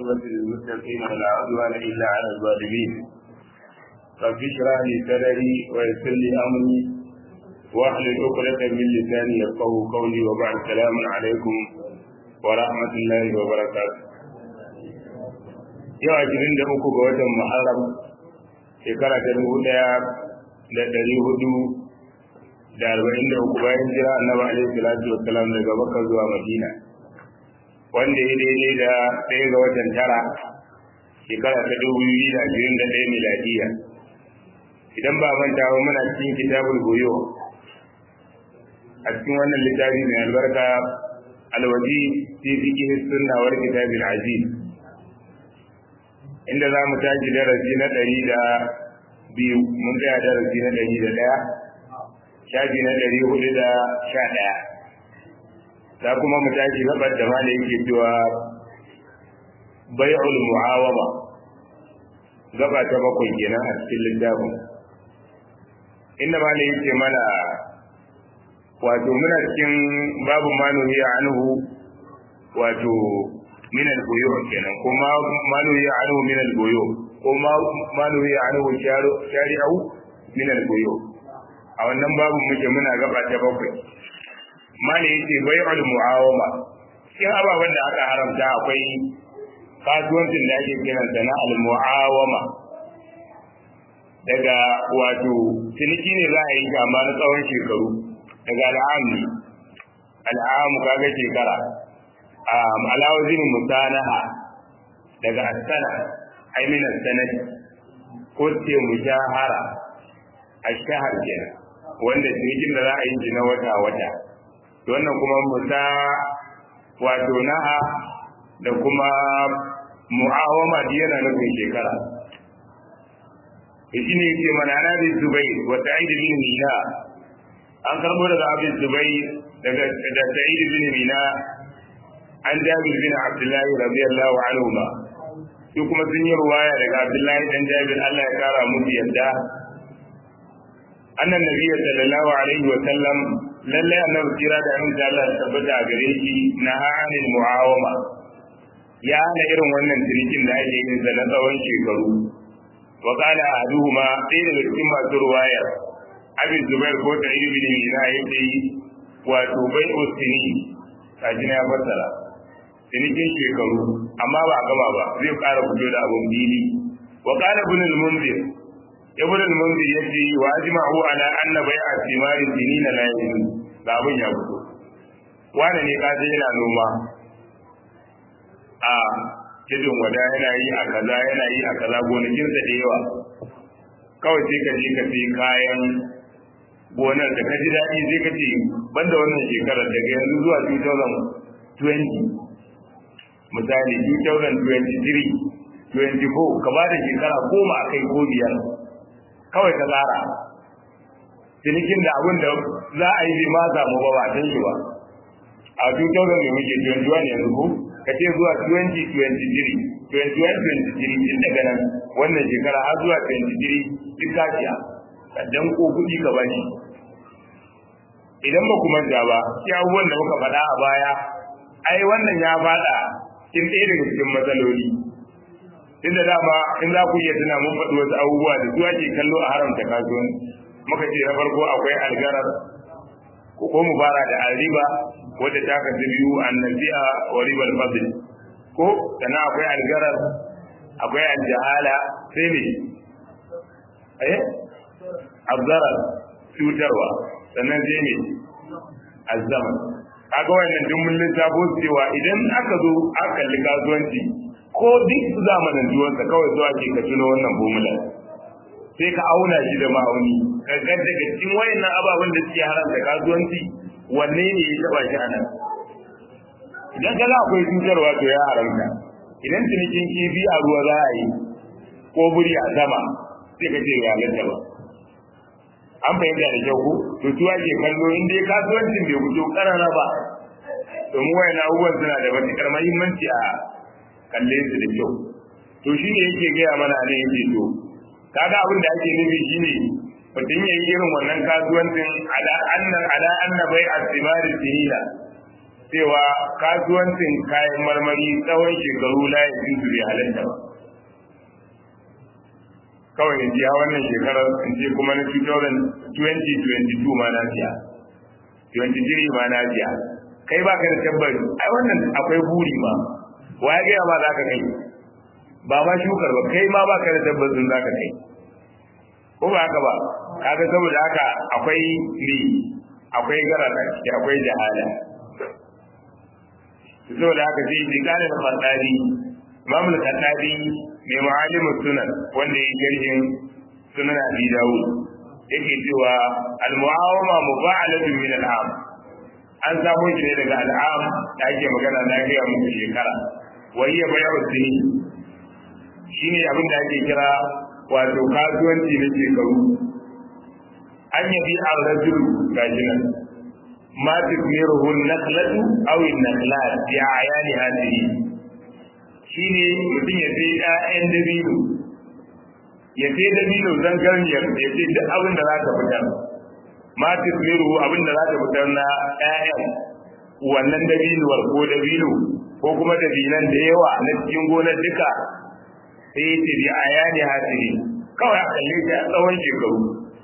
والعاقبة للمتقين ولا عدوان إلا على الظالمين رب اشرح لي صدري ويسر لي أمري واحلل عقدة من لساني يفقه قولي وبعد السلام عليكم ورحمة الله وبركاته yau ashirin da uku ga watan Muharram shekara ta dubu ɗaya da ɗari hudu da arba'in da uku bayan jira annabi alaihi salatu wassalam daga Makka zuwa Madina wanda ya daidai da ɗaya ga watan tara shekara ta dubu biyu da ashirin da ɗaya miladiya idan ba manta ba muna cikin kitabul goyo a cikin wannan littafi mai albarka alwaji fi fiqh sunna wal kitabil aziz inda za mu tashi darasi na ɗari da biyu mun tsaya darasi na ɗari da ɗaya shafi na ɗari hudu da sha ɗaya za kuma mu tashi gabar da malai yake cewa bai'ul mu'awama gaba ta bakwai kenan a cikin littafin inda malai yake mana wato muna cikin babu manuhi anhu wato min al-buyu kenan kuma manuhi anhu min al-buyu kuma manuhi anhu shari'u min al-buyu a wannan babu muke muna gaba ta bakwai mali yace bai'ul mu'awama cikin ababen da aka haramta akwai kasuwancin da ake kiran sa na al-mu'awama daga wato ciniki ne za a yi amma na tsawon shekaru daga al'amu al'amu kaga shekara alawazin musanaha daga asana ai min sanadi ko ce mujahara ashahar kenan wanda cinikin da za a yi na wata wata wannan kuma musa wato na'a da kuma mu'awama da yana nufin shekara shi ne yake mana na bin zubai wa sa'id bin mina an karbo daga abin zubai daga da sa'id bin mina an jabir bin abdullahi radiyallahu anhu ma shi kuma sun yi ruwaya daga abdullahi dan jabir Allah ya kara musu yadda annan nabiyyu sallallahu alaihi wa sallam lalle annabi kira da an da Allah tabbata a gare shi na anil muawama ya hana irin wannan cinikin da ake yin na tsawon shekaru wa qala ahaduhuma ɗaya daga cikin masu ruwaya abin zubair ko ta ibi bin mina yake wato bai usini kaji na ya fassara cinikin shekaru amma ba a gaba ba zai ƙara fito da abun bili wa qala ibn al-munzir ibn al-munzir yace wa ajma'u ala anna bai'a thimari sinina la yajuz ga abun ya fito wani ne ka je yana noma a kidin wada yana yi a kaza yana yi a kaza gonakin sa da yawa kawai sai ka je ka sai kayan gonar da ka ji daɗi sai ka ce banda wannan shekarar daga yanzu zuwa 2020 misali 2023 24 ka ba da shekara goma a kai ko biyar kawai ka tsara cinikin da abin da za a yi ma samu ba ba san shi ba a 2000 ne muke 21 yanzu ko ka ce zuwa 2023 21-23 tun daga nan wannan shekara har zuwa 23 duk kaciya ka dan ko kuɗi ka bani idan ba ku manta ba shi abubuwan da muka faɗa a baya ai wannan ya faɗa cikin ɗaya daga cikin matsaloli inda dama in za ku iya tuna mun faɗi wasu abubuwa da su ake kallo a haramta kasuwanci muka ce na farko akwai algarar ko ko mu fara da alriba wadda ta kasu biyu annabi'a wa ribal fadl ko sannan akwai algarar akwai aljahala sai ne eh azzarar cutarwa sannan sai ne azzaman kaga wannan duk mun lissafo cewa idan aka zo aka kalli kasuwanci ko duk zamanin duwansa kawai zuwa ke ka tuno wannan formula sai ka auna shi da ma'auni ka ga daga cikin wayannan ababen da suke haramta kasuwanci wanne ne ya taba shi anan idan kaga akwai cutarwa to ya haramta idan cinikin kifi a ruwa za a yi ko buri a sama sai ka ce ya halatta ba an fahimta da kyau ko to tuwa ke kallo in dai kasuwancin bai fito karara ba domin wayan abubuwan suna da matuƙar mahimmanci a kalle su da kyau to shi ne yake gaya mana ne yake to kaga abin da ake nufi shine mutum ya yi irin wannan kasuwancin ala anna ala anna bai asimari sinina cewa kasuwancin kayan marmari tsawon shekaru la ya fi bai halatta ba kawai in jiya wannan shekarar in ce kuma na 2022 ma na siya 23 ma na siya kai ba ka da tabbari ai wannan akwai buri ma wa ya gaya ma za ka kai ba ma shukar ba kai ma ba ka da tabbacin za ka kai ko ba haka ba kaga saboda haka akwai ne akwai garara akwai jahala saboda haka sai ji kana da fasadi imam al-khattabi mai ma'alim sunan wanda ya garhin sunan abi dawud yake cewa al-mu'awama mufa'alatun min al-am an samu shi ne daga al'am da ake magana na gaya muku shekara wa hiya bay'u sini shine abin da ake kira wato kasuwanci na shekaru an yabi ar-rajul gashi nan ma tukmiruhu an-naqlatu aw an-naqlat bi ayani hadhihi shine mutum ya sai ƴaƴan dabino ya sai dabino zan garniyar ya sai duk abin da za ka fitar ma tukmiruhu abin da za ka fitar na ƴaƴan wannan dabinuwar ko dabino ko kuma dabinan da yawa na cikin gonar duka sai ya ce bi ayani hadhihi kawai a kalle ta tsawon shekaru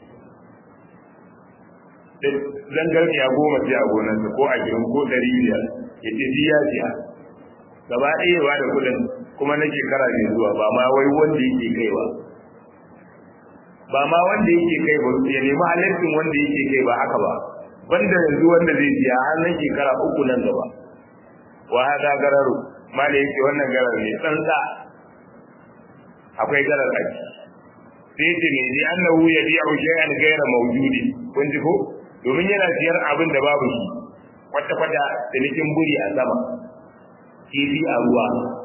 da zangarniya goma sai a gonarsa ko ashirin ko ɗari biyar ya ce ya siya gaba ɗaya ba da kuɗin kuma na shekara mai zuwa ba ma wai wanda yake kai ba ba ma wanda yake kai ba ya nemi halittin wanda yake kai ba haka ba banda yanzu wanda zai siya har nan shekara uku nan gaba wa hada gararu ma da yake wannan garar ne tsantsa akwai garar a sai ce ne ji annahu yabi'u shay'an ghayra mawjudin kun ji ko domin yana siyar abin da babu shi kwata-kwata cinikin buri a sama kifi a ruwa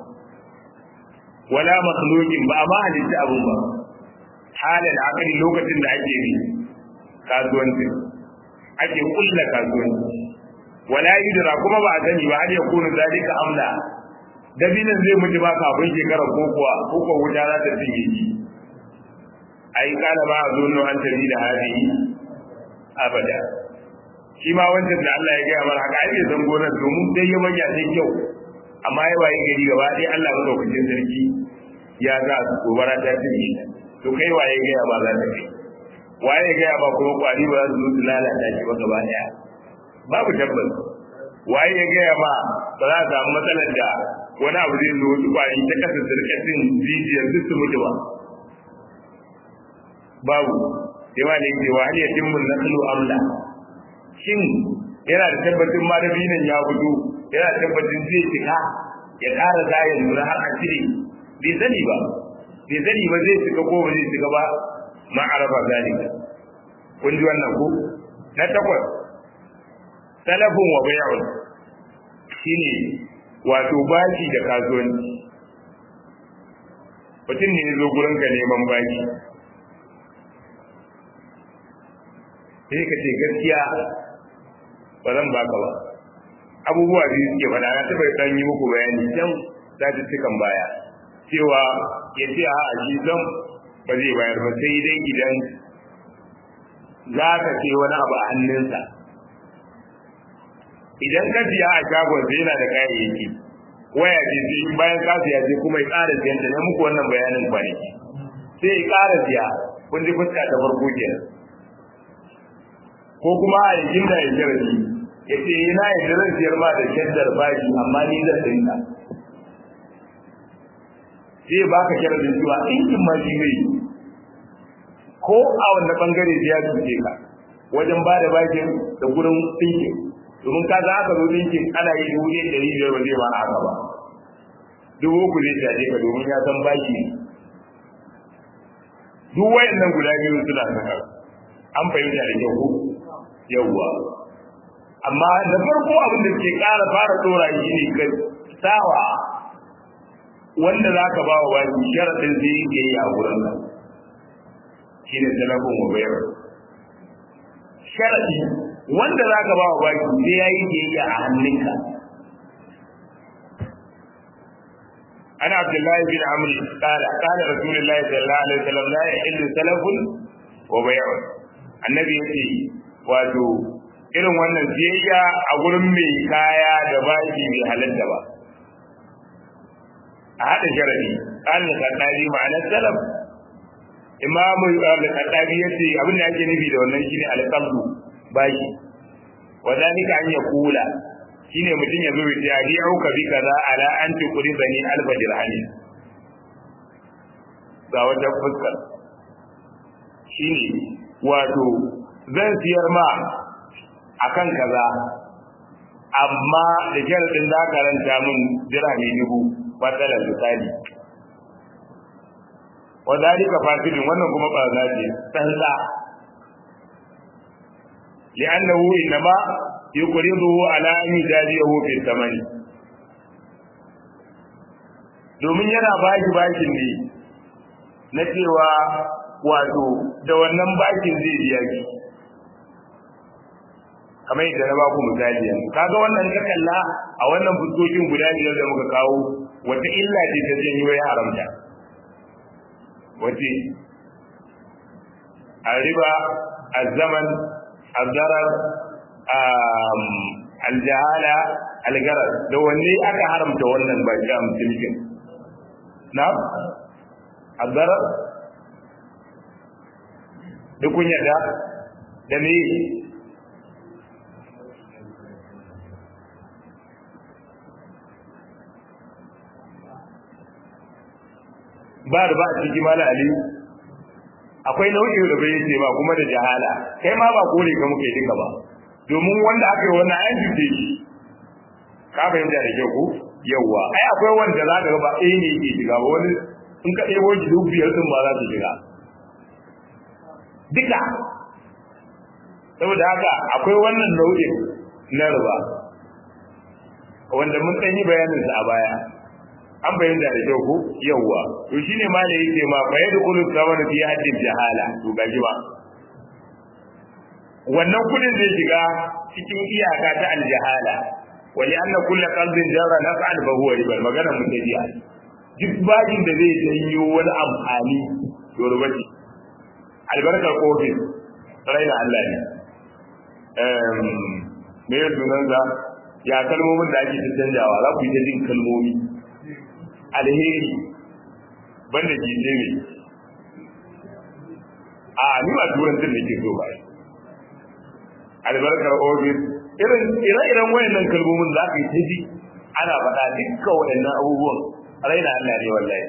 wala makhluqin ba ma halitta abun ba halin akali lokacin da ake bi kasuwanci ake kulla kasuwanci wala yudra kuma ba a sani ba har ya kunu zalika amla dabinin zai mutu ba kafin shekarar ko kuwa ko kuwa wuta za ta cinye shi ai kana ba a zo an tabi da hadihi abada shi ma wancan da Allah ya gaya mana haka ai bai san gonar domin dai ya manya sai kyau amma ya waye gari gaba ɗaya Allah madaukakin sarki ya za su gobara ta cinye to kai waye gaya ba za ta kai waye gaya ba kuma kwari ba za su zo su lalata shi ba gaba ɗaya babu tabbas waye ya gaya ba ba za a samu matsalar da wani abu zai zo wasu kwari ta kasa sirkatin jijiyar duk su mutu ba babu yawa ne ke wa hal yatimmu naslu amla shin yana da tabbacin ma dabinin ya fito yana da tabbacin zai cika ya ƙara zayin nuna har a cire bai sani ba bai sani ba zai cika ko ba zai cika ba ma araba zalika kun ji wannan ko na takwas salafun wa bai'un shine wato bashi da kasuwanci mutum ne ya zo gurin ka neman bashi sai ka ce gaskiya ba zan baka ba abubuwa biyu suke faɗa na taɓa ɗan yi muku bayani can cikin baya cewa ya ce a shi zan ba zai bayar ba sai dai idan za ka ce wani abu a hannunsa idan ka siya a shagon sai yana da kayayyaki waya ce sai bayan ka siya sai kuma ya ƙara siyan ta ne muku wannan bayanin kwanaki sai ya ƙara siya kun ji fuska ta farko kenan ko kuma a yakin da ya jarabi ya ce yana ya zan siyar ma da shaddar bashi amma ni zan dinka sai ba ka sharadin cewa ɗinkin ma shi mai ko a wanda bangare ya cuce ka wajen ba da bashin da gurin ɗinkin domin ka za aka zo ɗinkin ana yi dubu ɗaya ɗari biyar ba zai ma haka ba dubu uku zai shaje ka domin ya san bashi duk wayannan guda biyu suna saka an fahimta da kyau ko yawwa amma da farko abin da ke ƙara fara dora shi ne ka sawa wanda za ka ba wa baki sharaɗin zai yi yi a wurin nan shi ne talakon wa bayar sharaɗi wanda za ka ba wa baki sai ya yi yi a hannunka أنا عبد الله بن عمرو قال قال رسول الله صلى الله عليه وسلم لا يحل سلف وبيع النبي يقول wato irin wannan siyayya a gurin mai kaya da baki bai halatta ba a haɗa sharadi an da kaddari ma'anar salaf imamu al-kaddari yace abin da ake nufi da wannan shine al-qabdu baki wadalika an yakula shine mutum ya zo ya ji auka bi kaza ala an tuqri bani alfa dirhami ga wata fuskar shine wato zan siyar ma akan kaza amma da sharadin da ka ranta min dirhami dubu matsalar misali wadalika fasidin wannan kuma ba za ce tsantsa li'annahu inma yuqriduhu ala an yujazihu fi thamani domin yana baki bakin ne na cewa wato da wannan bakin zai biya ki kamar yadda na baku misali yanzu kaga wannan ka kalla a wannan fuskokin guda biyar da muka kawo wata illa ce ta janyo ya haramta wace الربا الزمن الضرر الجهالة الغرر da wanne aka haramta wannan ba ga musulmin na الضرر duk kun yadda da me ba da ba a ciki mala ali akwai nau'in da bai ce ba kuma da jahala kai ma ba kore ka muke dinka ba domin wanda aka yi wannan ayan jide shi ka fahimta da kyau ko yawwa ai akwai wanda za ka ga ba ɗaya ne yake shiga ba wani in ka ɗebo shi duk biyar din ba za su shiga duka saboda haka akwai wannan nau'in na riba wanda mun ɗan yi bayaninsa a baya an bayyana da kyau ko yawwa to shine ma da yake ma fa yadkhulu thamanu fi haddin jahala to gaji ba wannan kudin zai shiga cikin iyaka ta aljahala wa li anna kullu qalbin jarra naf'an fa huwa riba magana mutajiya duk bajin da zai janyo wani amfani to riba ce albarkar kofi raina Allah ne um me ya sunan za ya kalmomin da ake canjawa za ku yi ta jin kalmomi alheri banda jije ne a ni ba turancin da ke so ba albarkar ofis irin ire-iren wayannan kalmomin za ka yi ta ji ana faɗa dukkan wayannan abubuwan raina Allah ne wallahi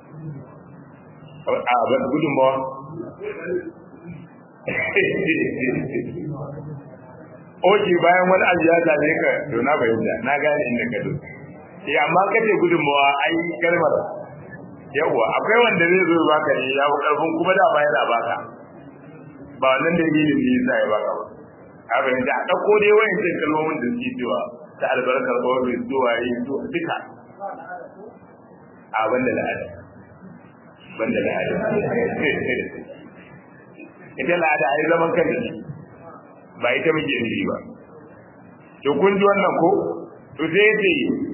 a ban gudunmawa Oke bayan wani abu ya same ka to na bayyana na gane inda ka zo. ya amma kace gudunmawa ai kalmar yawa akwai wanda zai zo baka ne ya fi karfin kuma da ba yana baka ba wannan dalilin ne yasa ya baka ba haka ne da a dauko dai wayancin kalmomin da suke cewa ta albarkar ofis zuwa yi zuwa duka a banda la'ada banda la'ada ita la'ada ai zaman kan da ba ita muke nufi ba to kun ji wannan ko to sai ce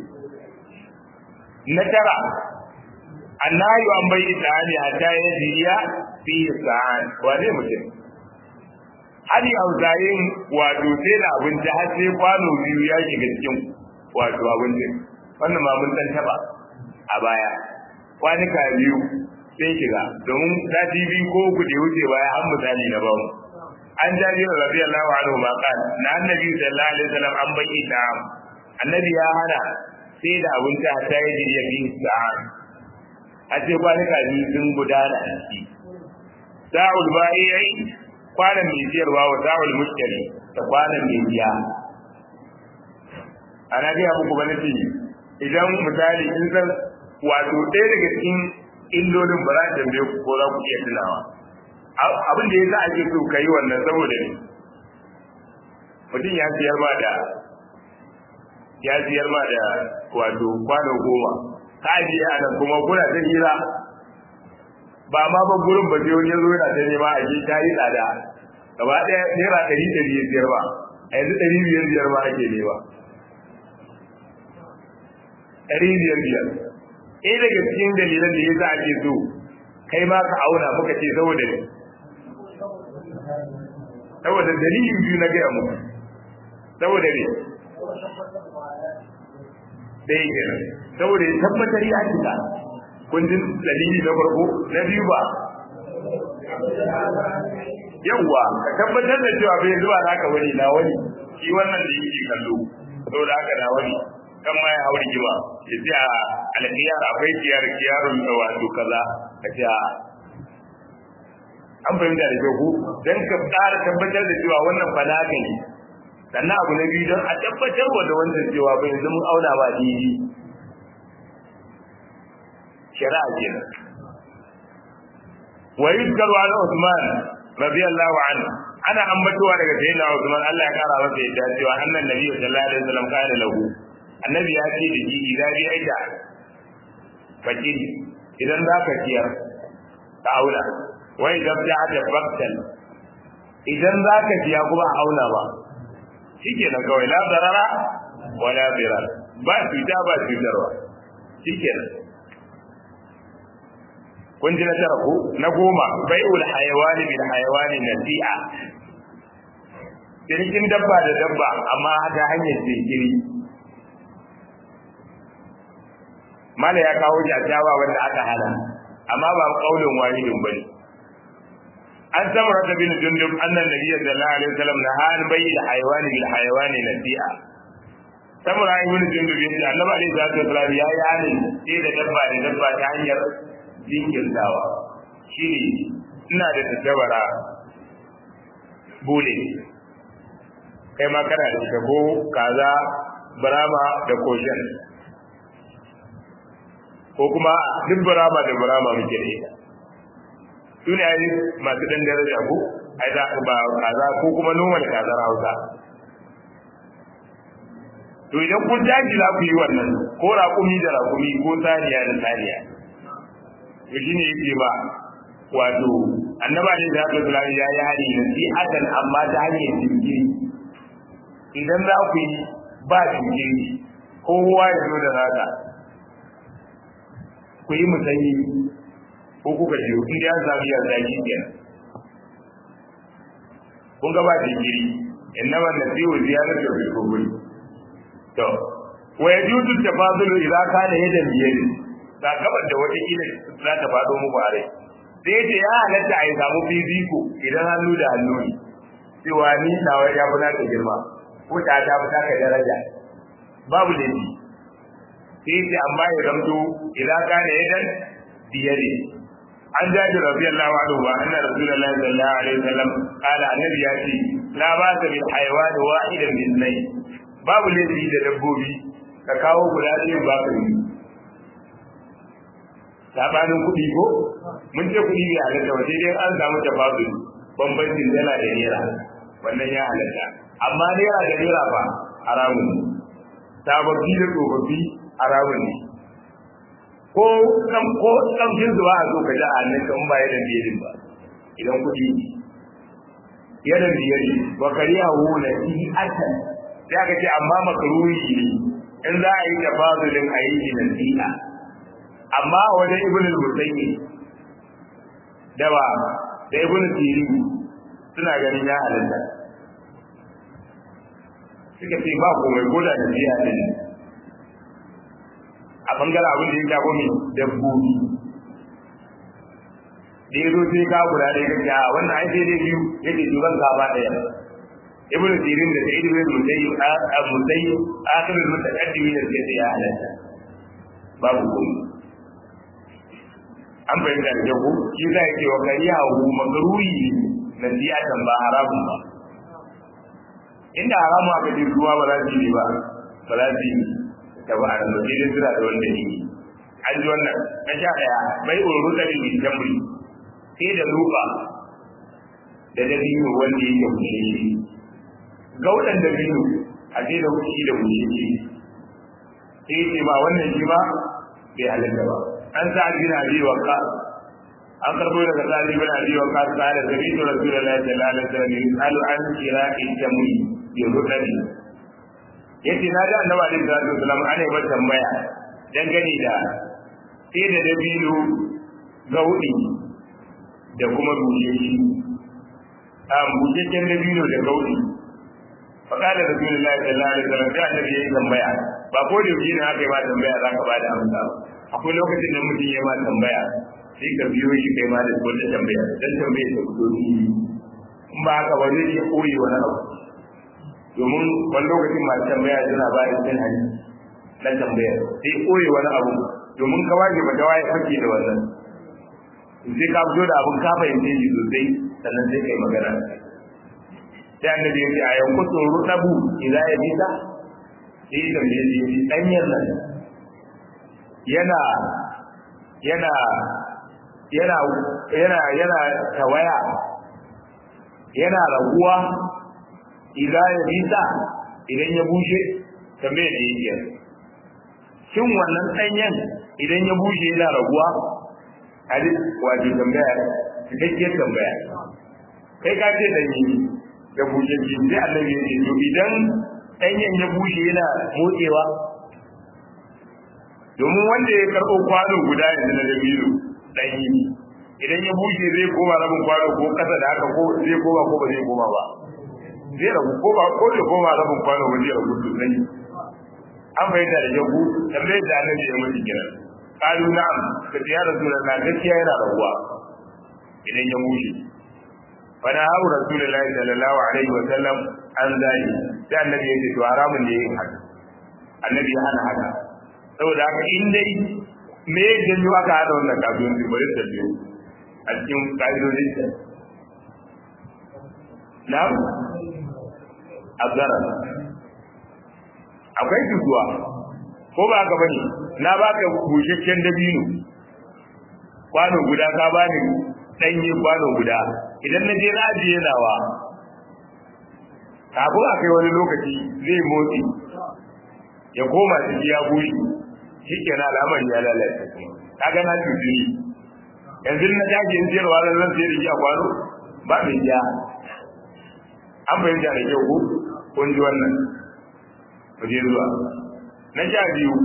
na tara annayu an bai itani hatta ya jiya fi sa'an wane mutum hali auzayin wato sai da abinci har sai kwano biyu ya shiga cikin wato abincin wannan ma mun san taba a baya kwanuka biyu sai shiga domin sati biyu ko uku da wuce baya har misali na bamu an jabi radiyallahu anhu ma qala na annabi sallallahu alaihi wasallam an bai ita annabi ya hana sai da abinci a ta yi ya fi sa'an a ce kwanuka biyu sun gudana a ciki sa'ul ba'i kwanan mai siyarwa wa sa'ul mushtari da kwanan mai biya ana gaya muku ba nace idan misali in san wato ɗaya daga cikin illolin ba za ta tambaye ku ko za ku iya tunawa abin da ya sa ake so ka yi wannan saboda ne mutum ya siyar ba da ya siyar ma da wato kwano goma ka ajiye a nan kuma kuna ta hira ba ma ban gurin ba sai wani ya zo yana ta nema a ke ta yi tsada gaba ɗaya naira ɗari ɗari ya siyar ba a yanzu ɗari biyar biyar ma ake nema ɗari biyar biyar ɗaya daga cikin dalilan da ya sa ake so kai ma ka auna muka ce saboda ne saboda dalilin biyu na gaya muku saboda ne dai kenan saboda ya tabbatar ya cika kun ji dalili na farko na biyu ba yawwa ka tabbatar da cewa bai zuwa naka wani na wani shi wannan da yake kallo saboda haka na wani kan ma ya hau rigima ya ce a alkiyar akwai kiyar kiyarun da wato kaza ka ce a an fahimta da kyau don ka ƙara tabbatar da cewa wannan falaka ne sannan abu na biyu don a tabbatar wa da wannan cewa bai yanzu mun auna ba didi shari'a kenan wa yuzkaru ala Usman radiyallahu anhu ana ambatowa daga sayyidina Usman Allah ya kara masa yadda cewa annan nabi sallallahu alaihi wasallam kana lahu annabi ya ce da shi idan bi aida fakir idan za ka ciyar ka auna wa idan ta da baktal idan za ka ciya kuma a auna ba shikenan kawai la darara wala dirar ba cuta ba cutarwa shikenan kun ji na tara ko na goma bai'ul hayawani bil hayawani nasi'a cinikin dabba da dabba amma ta hanyar jinkiri mala ya kawo shi a jawa wanda aka hana amma ba kaulin wahidin bane an samar da bin jundub annan nabiyyi sallallahu alaihi wasallam na han bai'il hayawani bil hayawani nasi'a samura ibn jundub yace annabi alaihi salatu wasallam ya yi halin sai da dabba da dabba ta hanyar jinkirtawa shi ne ina da tattabara bule kai ma kana da shago kaza barama da koshen ko kuma duk barama da barama muke da ita su ne ai masu dan daraja ko ai za ba kaza ko kuma normal kazar hausa to idan kun daji za ku yi wannan ko raƙumi da raƙumi ko saniya da saniya to shi ne yake ba wato annaba ne da haka sulami ya yi hari na fi akan amma ta hanyar jinkiri idan za ku yi ba jinkiri kowa ya zo da naka ku yi musanyi ko kuka ce in da ya sami yarda shi kenan kun ga ba jinkiri innama nasihu ziyaratu fil kuburi to wa yajuzu tafadulu idza kana yadan biyadi ga gabar da wata kila za ta faɗo muku a rai sai ce ya halatta a yi samu fifiko idan hannu da hannu ne cewa ni nawa ya fi naka girma ko ta ta fi naka daraja babu laifi sai ce amma ya zamto idan ka ne yadan biyade an jaji radiyallahu anhu wa anna rasulullahi sallallahu alaihi wasallam qala annabi ya ce la ba ta bil hayawan wahidan min nay babu laifi da dabbobi ka kawo guda ɗaya ba ka yi sabanin kuɗi ko mun ce kuɗi bai halatta ba sai dai an samu tafadul bambancin dala da naira wannan ya halatta amma naira da naira ba haramun ne sababbi da tsofaffi haramun ne ko kan ko kamshin zuwa a zo ka ji a nan kan ba yadan biyarin ba idan kuɗi yadan biyari wa kariya hula fi asan sai aka ce amma makaruhi ne in za a yi tafadulin a yi nasiha amma wajen ibn al-musayyi da ba da ibn siri suna ganin ya halatta suka ce ba komai ko da biya din a bangaren abin da ya shafi mai dabbobi da ya zo sai ka guda ɗaya ga ja wannan ai sai dai biyu yake duban gaba ɗaya ibn sirin da sai ibn musayyi a musayyi akhirul mutaqaddimin da sai ya halatta babu komai an bayyana da jago shi za ke wa kariya hu magaruri na siyatan ba haramun ba inda haramu aka ji ruwa ba za su yi ba ba za su yi ta ba a nan sai dai suna da wanda ne an ji wannan na sha daya bai uru da ne jamri sai da lupa da dabino wanda yake kushe shi gaudan dabino a sai da kushi da kushe shi sai ce ba wannan shi ba bai halatta ba an sa bin abi waqas an karbo daga sa'id bin abi waqas qala sami'tu rasulullahi sallallahu alaihi wasallam yasalu an qira'i jamri bi rukani yace na ga annabi alaihi salatu wasallam ana yi tambaya dangane da sai da dabino gaudi da kuma busheshi a busheshen dabino da gaudi fa qala rasulullahi sallallahu alaihi wasallam sai annabi yayi tambaya ba ko da yake ne aka yi ma tambaya zaka ba da amsa akwai lokacin da mutum ya ma tambaya sai ka biyo shi kai ma da wata tambaya dan tambaya ta fito ni in ba haka ba zai iya koyi wani abu domin wani lokacin masu tambaya suna ba da cin hanyar na tambaya sai koyi wani abu domin ka waje ba ta waye fake da wannan sai ka fito da abun ka fahimce shi sosai sannan sai kai magana sai annabi ya ce a yanku tsoro tabu idan ya bisa sai da me ya ce danyen nan yana yana yana yana yana tawaya yana raguwa idan ya bisa idan ya bushe tambaye da yake shin wannan danyen idan ya bushe yana raguwa hadis wato tambaya cikakkiyar tambaya kai ka ce danyi da bushe shi sai annabi ya ce to idan danyen ya bushe yana motsewa domin wanda ya karɓo kwano guda yanzu na dabino danyi idan ya bushe zai koma rabin kwano ko ƙasa da haka ko zai koma ko ba zai koma ba zai rabu ko ba ko zai koma rabin kwano ba zai rabu sosai an bayyana da yagu tambayar da annabi ya mutu kiran qalu na'am ka ya rasulullah gaskiya yana rabuwa idan ya bushe fa na hawo rasulullahi sallallahu alaihi wa sallam an zai sai annabi ya ce to haramun ne yin haka annabi ya hana haka saboda haka in dai me ya janyo aka hada wannan kasuwanci bari ta biyo a cikin ƙa'idodin ta na'am azara akwai cutuwa ko ba haka bane na baka bushashen dabino kwano guda ka bani danye kwano guda idan na je na ajiye nawa kafin a kai wani lokaci zai motsi ya koma ciki ya bushe shi ke na al'amari ya lalace kaga na cutu yanzu na tashi in siyarwa zan zan siyar da a kwano ba mai ja an fahimta da kyau ko kun ji wannan mu je zuwa na sha biyu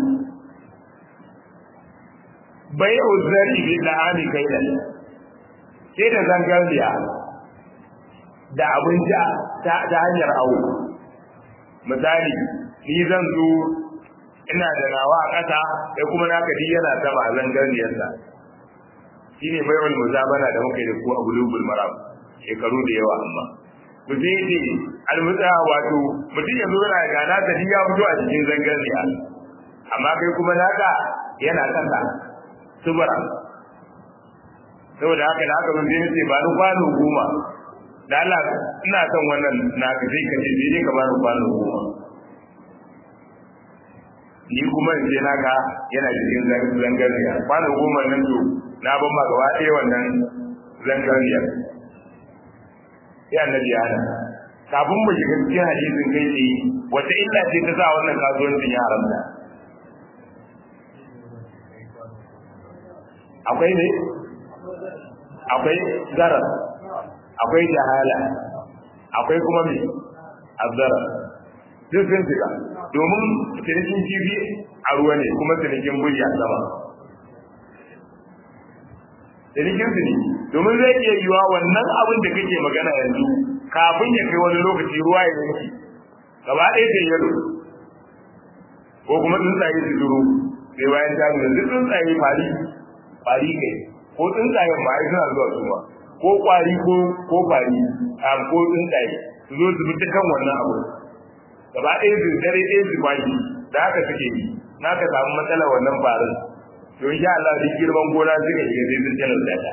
bai uzari bi da'ami kailan sai da zangarliya da abinci ta hanyar awo misali ni zan zo ina da nawa a ƙasa sai kuma naka di yana sama a zangarniyarsa shine bai wani muzabana da muka yi da ku a bulubul maram shekaru da yawa amma ku sai ce almutsa wato mutum ya zo yana ga naka di ya fito a cikin zangarniya amma kai kuma naka yana kasa subura saboda haka da haka mun je ce ba ni kwano goma da Allah ina son wannan na ka sai ka ce sai ka ba ni kwano goma ni kuma in je naka yana cikin zangarniya kwano goma nan to na ban ma gaba ɗaya wannan zangarniyar sai annabi ya hana kafin mu shiga cikin hadisin kai tsaye wata illa ce ta sa wannan kasuwancin ya haramta akwai ne akwai zarar akwai jahala akwai kuma me azzarar duk sun shiga domin cinikin kifi a ruwa ne kuma cinikin buri a sama cinikin su ne domin zai iya yiwa wannan abin da kake magana yanzu kafin ya kai wani lokaci ruwa ya yanki gaba ɗaya sai yalo ko kuma tsuntsaye su duro sai bayan ta nuna duk tsuntsaye fari fari kai ko tsuntsayen ma ai suna zuwa su ma ko kwari ko ko fari a ko tsuntsaye su zo su bi kan wannan abu gaba ɗaya su dare ɗaya su kwashi da haka suke yi na ka samu matsala wannan farin to insha Allah duk girman gona suka shiga sai sun talauta ta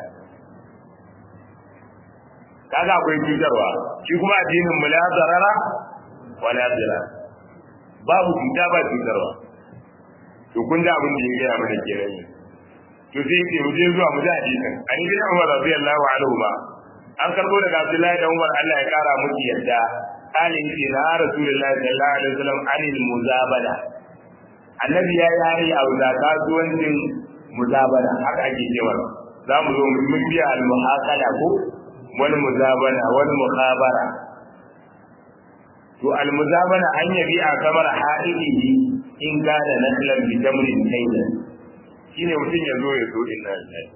kaga akwai cutarwa shi kuma addinin mu la zarara wala dira babu cuta ba cutarwa to kun da abin da ya gaya mana kenan to sai yake mu je zuwa mu ji hadisin an ibn Umar radiyallahu anhu ma an karbo daga Abdullahi da Umar Allah ya kara musu yadda kali yake na Rasulullahi sallallahu alaihi wasallam anil muzabala annabi ya yi hari a wuta kasuwancin muzabala haka ake cewa za mu zo mu mun biya al muhaqala ko wani muzabana wani mukhabara to al muzabana an yabi a kamar ha'idihi in kana naklan bi tamrin kailan shine mutum ya zo ya zo inna lillahi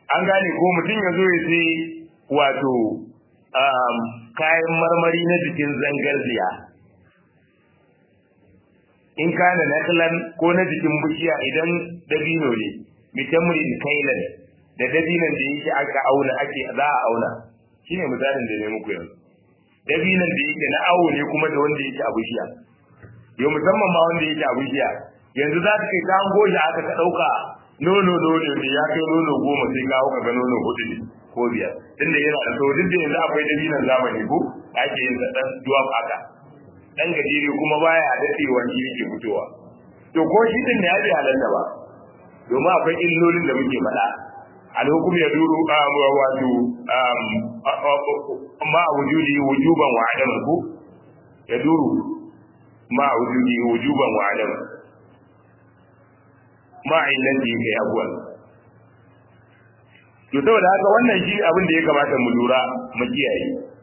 an gane ko mutum ya zo ya sai wato kayan marmari na jikin zangarziya in kana naklan ko na jikin bishiya idan dabino ne mitamri kailan da dabinan da yake aka auna ake za a auna shine misalin da ne muku yanzu dabinan da yake na awo ne kuma da wanda yake a bishiya yau musamman ma wanda yake a bishiya yanzu za ta kai ka goshi aka ka dauka nono nono ne ya kai nono goma sai kawo ka ga nono hudu ne ko biyar tunda yana da sau duk da yanzu akwai dabinan zamani ko ake yin dan duwaf haka dan gajere kuma baya dadewa shi yake fitowa to ko shi din ne ya ji halalta ba domin akwai illolin da muke faɗa alhukum ya duru wato ma wujudi wujuban wa adam ku ya duru ma wujudi wujuban wa adam ma illati kai abuwan to saboda haka wannan shi abin da ya kamata mu lura mu kiyaye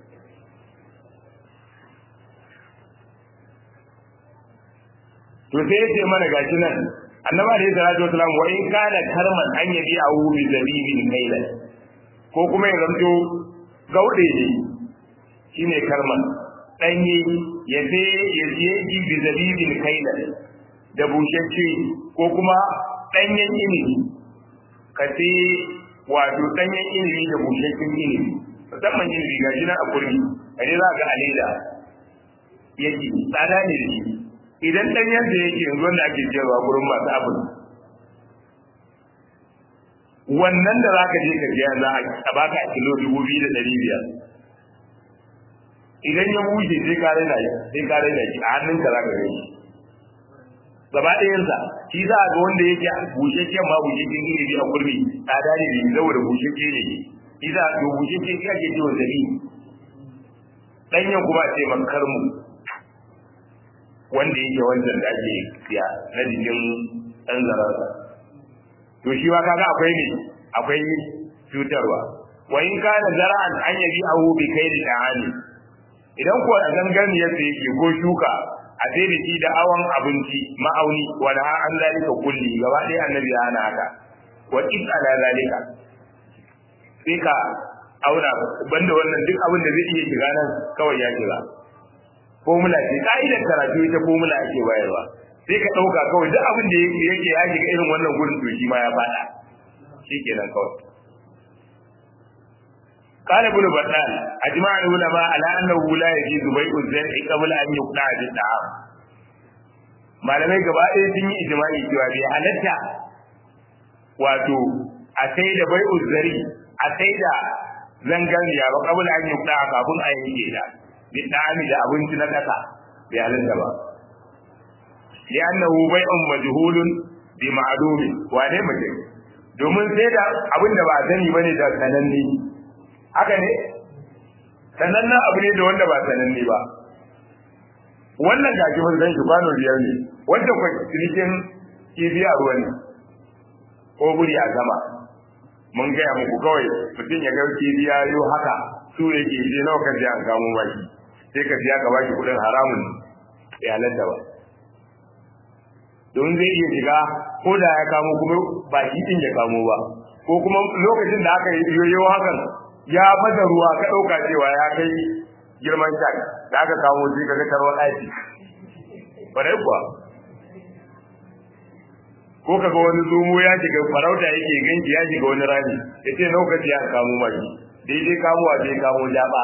to sai ya ce mana gashi nan annabi alayhi salatu wasalam wa in kana karman an yabi awu bi zabibin kailan ko kuma ya zamto gaude ne shine karman danye ya sai ya je ji bi zabibin kailan da bushacce ko kuma danyen ilimi ka sai wato danyen ilimi da bushaccen ilimi musamman ilimi gashi nan a kurmi kaje za ga aleda yake tsada ne da shi idan dan yadda yake yanzu wanda ake cewa gurin masu abin wannan da zaka je ka biya za a baka a kilo dubu biyu da ɗari biyar idan ya bushe sai ka raina shi sai ka raina shi a hannun ka zaka gani gaba ɗayansa shi za a ga wanda yake bushashen ma bushashen ilimi a kurmi tsada ne da saboda bushashe ne shi za a ga bushashe shi ake cewa zabi ɗanyen kuma a ce makar mu wanda yake wancan da ake siya na jikin ɗan zararsa to shi ma kaga akwai ne akwai cutarwa wa in kana zara'an an yabi ahu bi kai da ta'ani idan ko a ganganiyar da yake ko shuka a sai da shi da awan abinci ma'auni wala an zalika kulli gaba ɗaya annabi ya hana haka wa in ala zalika sai ka auna banda wannan duk abin da zai iya shiga nan kawai ya shiga formula ce ka'idar karatu ita formula ake bayarwa sai ka ɗauka kawai duk abin da yake ya shiga irin wannan gurin to shi ma ya faɗa shi kenan kawai قال ابن بطال اجمع العلماء على انه لا يجوز بيع الزرع قبل ان يقطع بالطعام malamai gaba ɗaya sun yi ijma'i cewa bai halatta wato a sai da bai uzzari a sai da zanganiya ba kabula an yi kafin a yanke ta bi dami da abinci na kasa bai halatta ba li'annahu bai'un majhulun bi ma'lumin wane mutum domin sai da abin da ba sani bane da sananne haka ne sanannen abu ne da wanda ba sananne ba wannan gaji mun san shi kwano biyar ne wanda kwa cinikin kibiya ruwa ne ko buri a sama mun gaya muku kawai mutum ya ga kibiya yau haka su yake je nawa ka je an kamo baki sai ka siya ka baki kudin haramun ya halatta ba don zai iya shiga ko da ya kamo kuma ba shi din ya kamo ba ko kuma lokacin da aka yi yoyo hakan ya baza ruwa ka ɗauka cewa ya kai girman shak da aka kamo sai ka ga tarwar aiki ƙwarai kuwa ko ka ga wani zomo ya shiga farauta yake ganki ya shiga wani rami ya ce lokaci ya kamo maki daidai kamowa sai kamo jaba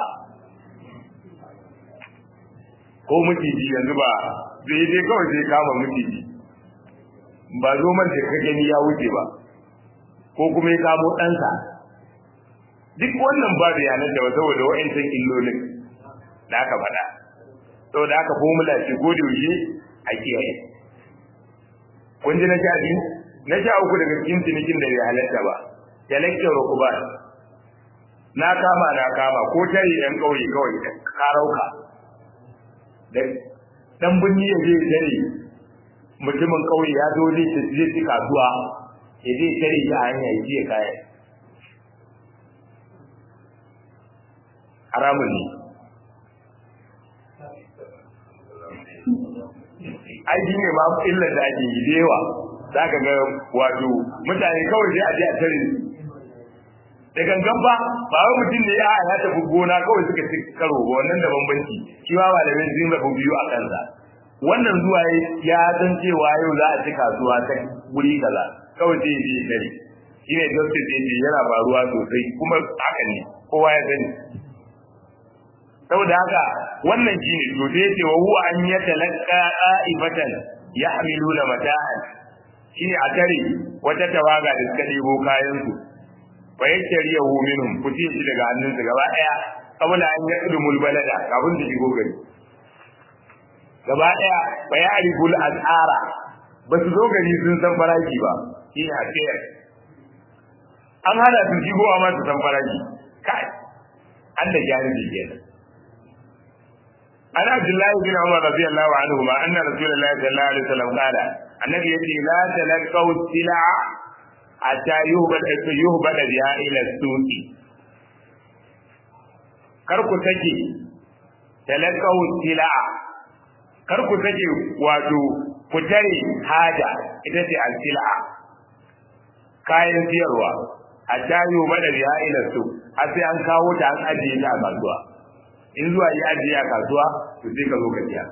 ko miciji yanzu ba daidai kawai sai kama miciji ba zoman da ka gani ya wuce ba ko kuma ya kamo ɗansa duk wannan ba da yanar da saboda wa'ancan illolin da aka faɗa saboda aka formula ce ko da yaushe a kiyaye kun ji na sha biyu na sha uku daga cikin cinikin da bai halatta ba talakkin rukuban na kama na kama ko tare yan ƙauye kawai karauka da dan binni ya je tare mutumin ƙauye ya zo zai zai ci kasuwa ya zai tare shi a hanya ya je kayan haramun ne aiki ne ma illar da ake yi da yawa za ka ga wato mutane kawai sai a je a tare da gangan ba ba wai mutum ne ya ya tafi gona kawai suka ci karo ba wannan da bambanci shi ma malamin sun rabu biyu a kansa wannan zuwa ya san cewa yau za a ci kasuwa ta wuri kaza kawai sai ya je dare shi ne justice ya ce yana faruwa sosai kuma haka ne kowa ya sani saboda haka wannan shi ne to sai ce wa huwa an ya talaqqa qa'ibatan yahmiluna mata'an shi ne a tare wata tawaga da suka ɗebo kayan su fa yashriyahu minhum ku ce shi daga hannunsa gaba daya kabula an yaqdumul balada kafin su shigo gari gaba daya fa ya'riful as'ara ba su zo gari sun san farashi ba shi ne a an hana su shigo amma su san farashi kai an da gyara da kenan عن عبد الله بن عمر رضي الله عنهما أن رسول الله صلى الله عليه وسلم قال النبي يقول لا تلقوا السلع حتى يهبط يهبط بها إلى السوق karku take talakau sila karku take wato ku tare haja ita ce al-sila kayan siyarwa a tayo bada biya ila su har sai an kawo ta an ajiye ta a kasuwa in zuwa yi ajiye a kasuwa to sai ka zo ka siya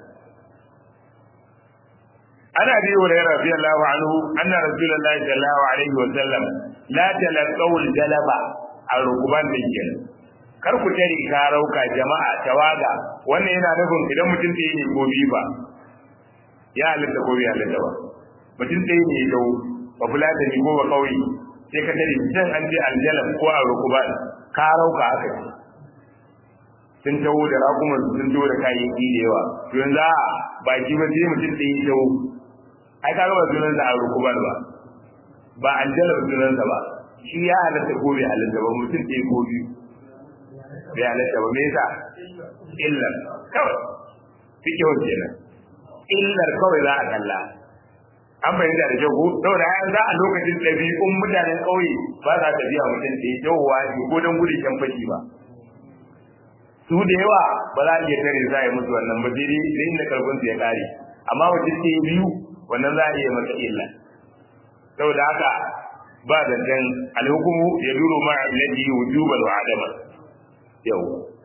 ana bi wa rayar radiyallahu anhu anna rasulullahi sallallahu alaihi wa sallam la talaqaw al-jalaba al-rukuban dinkin kar ku tare karauka jama'a tawaga wannan yana nufin idan mutum ɗaya ne ko biyu ba ya halitta ko bai halitta ba mutum ɗaya ne ya ba fulata ne ko ba kauye sai ka tare can an je aljalab ko a rukuban karauka aka ce sun taho da rakuman sun taho da kayayyaki da yawa to yanzu a baki ba sai mutum ɗaya ya taho ai ka ba sunan sa a rukuban ba ba aljalab sunan sa ba shi ya halatta ko bai halatta ba mutum ɗaya ko biyu bai halatta ba me yasa illar kawai fikihun kenan illar kawai za a kalla an fahimta da kyau ko saboda ya za a lokacin ɗabi'un mutanen ƙauye ba za ta biya mutum ɗaya yawwa ne ko don gudun can fashi ba su da yawa ba za a iya tare za a yi musu wannan ba sai dai da inda karfin su ya kare amma mutum ɗaya biyu wannan za a iya masa illa saboda haka ba zancen alhukumu ya duro ma illati wujuban wa adama yau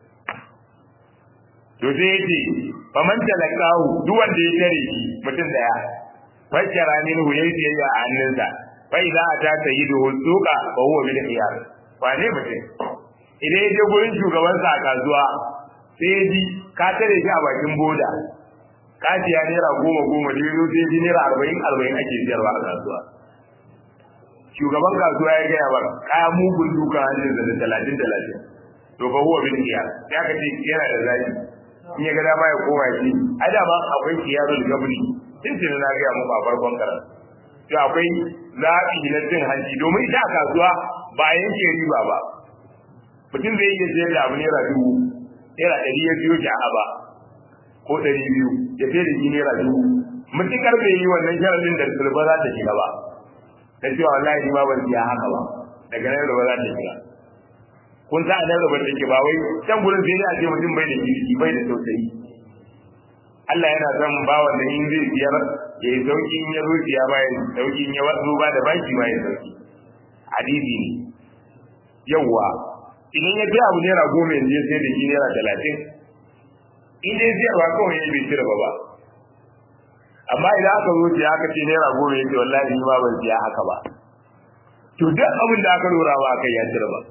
to sai yace faman talakahu duk wanda ya tare shi mutum daya fashara min hu yayi biyayya a hannunsa fa idza ata sayyidu suqa fa huwa bil khiyar ba ne mutum idan ya je gurin shugabansa a kasuwa sai ya ji ka tare shi a bakin boda ka siya naira goma goma da yanzu sai ji naira arba'in arba'in ake siyarwa a kasuwa shugaban kasuwa ya gaya ba kaya mugun duka hannun da talatin talatin to fa huwa bil khiyar ya ka ce yana da zaki in ya ga dama ya koma shi ai da ba akwai khiyarul gabri tuntun na gaya muku a farkon karan to akwai zaɓi na cin hanci domin ita a kasuwa ba yanke riba ba mutum zai iya sayar da abu naira dubu naira ɗari ya biyo ki a ba ko ɗari biyu ya sayar da shi naira dubu mutukar bai yi wannan sharadin da sulba za ta shiga ba da cewa wallahi ni ma ban siya haka ba daga nan ruba za ta shiga kun sa nan ruba take ba wai can gurin sai a ce mutum bai da kirki bai da tausayi Allah yana son bawan da in zai siyar ya yi sauki in ya zo siya ba ya sauki in ya wasu ba da baki ba ya sauki hadisi ne yawwa idan ya biya abu naira goma yanzu ya sai da shi naira talatin in dai siyarwa kawai ya bai cire ba ba amma idan aka zo siya aka ce naira goma ya ce wallahi ni ma ban siya haka ba to duk abin da aka lura ba aka ya cire ba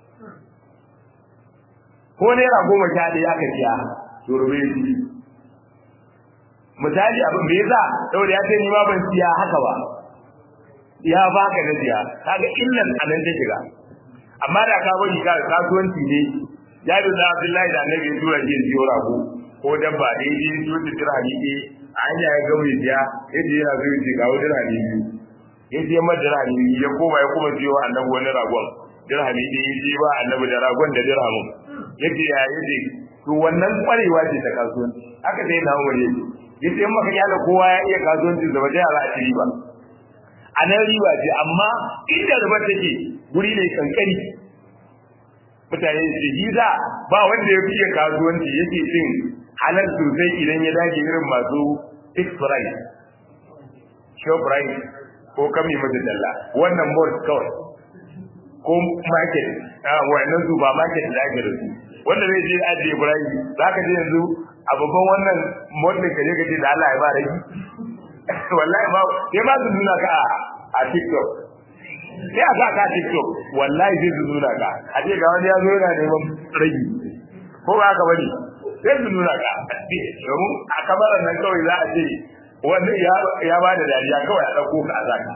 ko naira goma sha ɗaya aka siya to rube shi misali abin me yasa saboda ya ce ni ma ban siya haka ba ya baka na siya kaga illan anan ta shiga amma da ka bari ka kasuwanci ne jabi da Abdullahi da Annabi ya tura shi siyo rago ko dabba da yaji to da dirhami ne anya ya ga mai siya yace yana so yace ga dirhami biyu yace ma dirhami biyu ya koma ya kuma siyo Annabi wani ragon dirhami ne yace ba Annabi da ragon da dirhamin yace ya yace to wannan kwarewa ce ta kasuwanci haka dai na wani yace in maka kyala kowa ya iya kasuwanci da waje za a ci riba a nan riba ce amma inda riba take guri ne kankani mutane su giza ba wanda ya fiye kasuwanci yake cin halal sosai idan ya dage irin masu fixed price show price ko kami mata dalla wannan mall kawai ko market wannan supermarket da ake da su wanda zai je ajiye burayi za ka je yanzu a babban wannan motin ka je ka ce da Allah ya ba ragi wallahi ba sai ba su nuna ka a TikTok sai a sa ka TikTok wallahi sai su nuna ka a ce ga wani ya zo yana neman ragi ko ba haka bane sai su nuna ka domin a kamarar nan kawai za a ce wanda ya ba da dariya kawai a ɗauko ka a zaka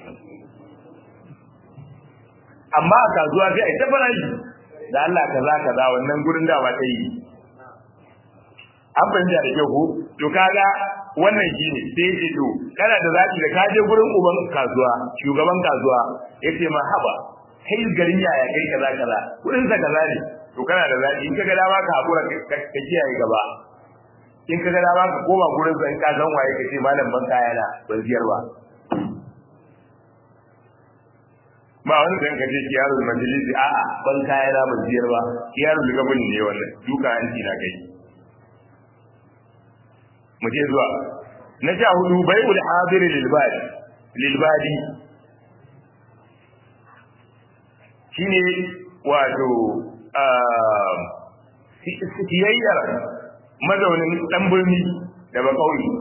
amma a kasuwa sai a yi ta farashi da Allah kaza kaza wannan gurin da ba ta yi an fahimta da kyau ko to kaga wannan shine sai yace to kana da zaki da ka je gurin uban kasuwa shugaban kasuwa yace ma haba kai garin yaya kai kaza kaza gurin sa kaza ne to kana da zaki in kaga dama ka hakura ka kiyaye gaba in kaga dama ka koma gurin sa in ka san waye kace malam ban kaya na ban ziyar ba ba wani dan ka ce kiyarul majalisi a'a ban kaya na ban ziyar ba kiyarul gabani ne wannan duka hanci na kai mu je zuwa na sha hudu bai'ul hadir lil badi lil badi shine wato siyayyar mazaunin dan birni da ba kauye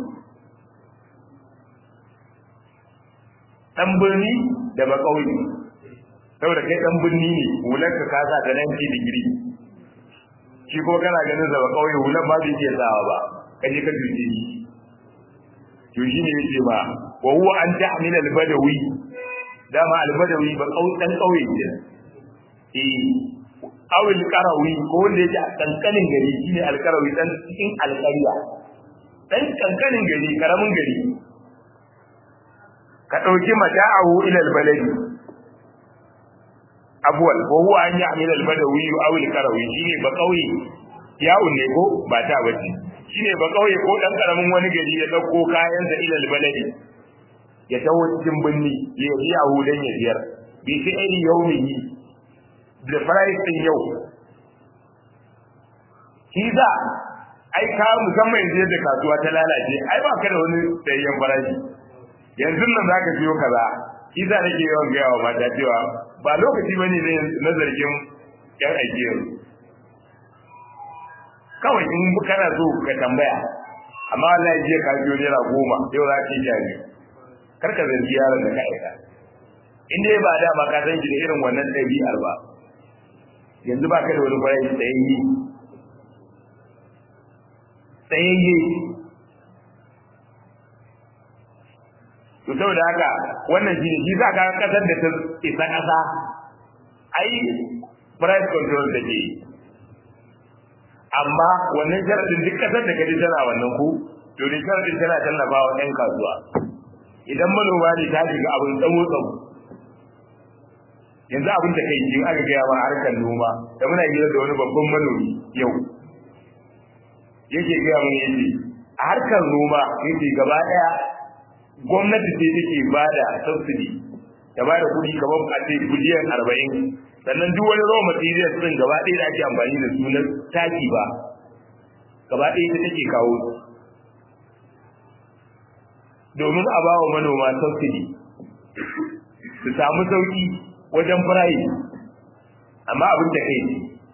dan birni da ba kauye saboda kai dan birni ne hular ka kasa da 90 digiri shi ko kana ganin sa ba kauye hular ba zai iya sawa ba kaje ka duje shi to shi ne yake ba wa huwa an ta'mil al-badawi dama al-badawi ba kau dan kauye ne eh aw al-qarawi ko wanda yake a kankanin gari shine al-qarawi dan cikin al-qarya dan kankanin gari karamin gari ka dauki mata'ahu ila al-baladi abwal wa huwa an ya'mil al-badawi aw al-qarawi shine ba kauye yawun ne ko ba ta bace shine ba kauye ko dan karamin wani gari ya dauko kayan sa ilal baladi ya tawo cikin binni ya yi a hudan ya biyar bi fi ayi yaumihi da price din yau kiza ai ka musamman yanzu da kasuwa ta lalace ai ba ka da wani tsayayyen farashi yanzu nan zaka siyo kaza kiza nake yawan gaya wa mata cewa ba lokaci bane na zargin yan aiki yanzu kawai in kana so ka tambaya amma Allah ya je ka biyo naira goma yau za ka yi jari kar ka zargi yaron da ka aika in dai ba dama ka san shi da irin wannan ɗabi'ar ba yanzu ba ka da wani bayan tsayayye tsayayye to saboda haka wannan shi ne shi za ka kasar da ta isa ƙasa ai price control da ke amma wannan sharadin duk kasar da kaji tana wannan ku to ne sharadin tana tallafa wa ɗan kasuwa idan manoma ne ta shiga abin tsawo tsawo yanzu abin da kai jin aka gaya ma harkar noma da muna hira da wani babban manomi yau yake gaya mun yace a harkar noma yake gaba ɗaya gwamnati ce take ba da subsidy ta ba da kuɗi kamar a ce biliyan arba'in sannan duk wani raw materials din gaba ɗaya da ake amfani da su na taki ba gaba ɗaya ita take kawo su domin a ba wa manoma subsidy su samu sauki wajen firayi amma abin da kai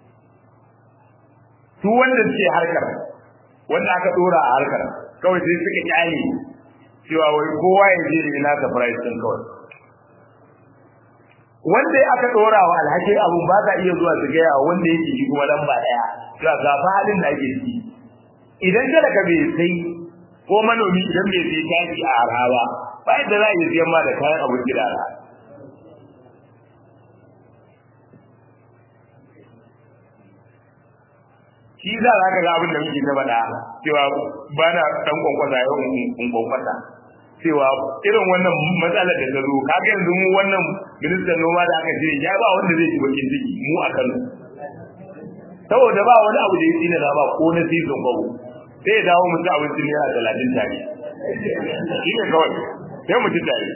su wanda suke harkar wanda aka ɗora a harkar kawai sai suka kyale cewa wai kowa ya je da ina ka price din kawai wanda aka dora wa alhaki abun ba za iya zuwa su gaya wanda yake shi kuma lamba daya to ga fa halin da ake ciki idan kada ka bai sai ko manomi idan bai sai taki a araba ba yadda za a yi siyan ma da kayan abin gida na shi za ka ga abin da muke ta faɗa cewa ba na ɗan kwankwasa yau in kwankwasa cewa irin wannan matsalar da ta zo kaga yanzu mu wannan ministan noma da aka shirya ya ba wanda zai ci bakin ciki mu a Kano saboda ba wani abu da ya tsina da ba ko na season babu sai ya dawo mu ci abinci ne a talatin tare shi ne kawai sai mu ci tare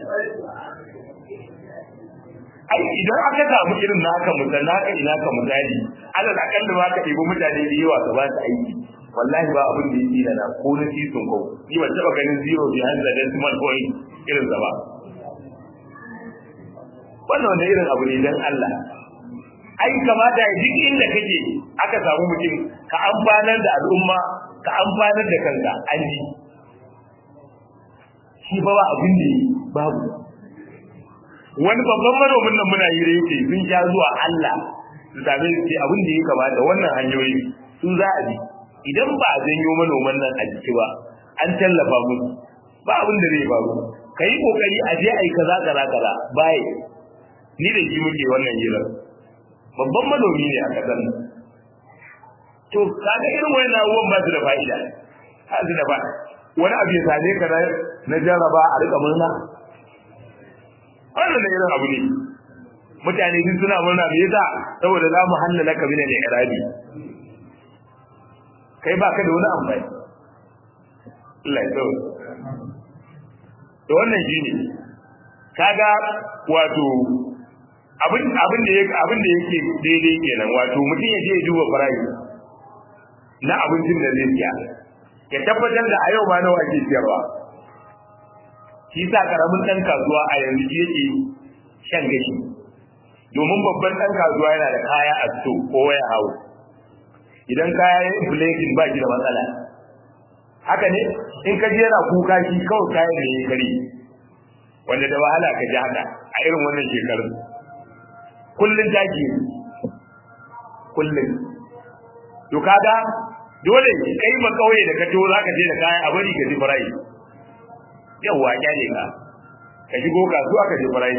ai idan aka samu irin naka mutan naka ina ka misali alal akalla ba ka ɗebi mutane da yawa ka ba su aiki wallahi ba abin da ya tsina na ko na season ko ni ban taɓa ganin zero behind the decimal point irin sa ba wannan wanda irin abu ne dan Allah ai kamata ya duk inda kake aka samu mutum ka amfanar da al'umma ka amfanar da kanka an ji shi ba ba abin da babu wani babban manomin nan muna yi yake sun sha zuwa Allah su same su abin da ya kamata wannan hanyoyi su za a bi idan ba a janyo manoman nan a jiki ba an tallafa musu ba abin da zai faru ka yi kokari a je a yi kaza kaza kaza bai ni da shi muke wannan hirar babban manomi ne a kasan nan to kaga irin wani abubuwan ba su da fa'ida ba su da ba wani abu ya same ka na jarraba a rika murna wannan da irin abu ne mutane duk suna murna me yasa saboda za mu hallala ka bin al-irabi kai ba ka da wani amfani Allah ya tsawo to wannan shine kaga wato abin abin da yake abin da yake daidai kenan wato mutum ya je ya duba farashi na abincin da zai siya ya tabbatar da a yau ma nawa ake siyarwa shi sa karamin dan kasuwa a yanzu yake shan gashi domin babban dan kasuwa yana da kaya a sto ko waya hawo idan kaya ya inflation ba shi da matsala haka ne in ka je yana kuka shi kawai kayan da ya kare wanda da wahala ka ji haka a irin wannan shekarun kullun taki kullun to kaga dole kai ba kauye da ka to zaka je da kaya a bari ka ji farai yawa kyale ka ka shigo kasuwa ka ji farai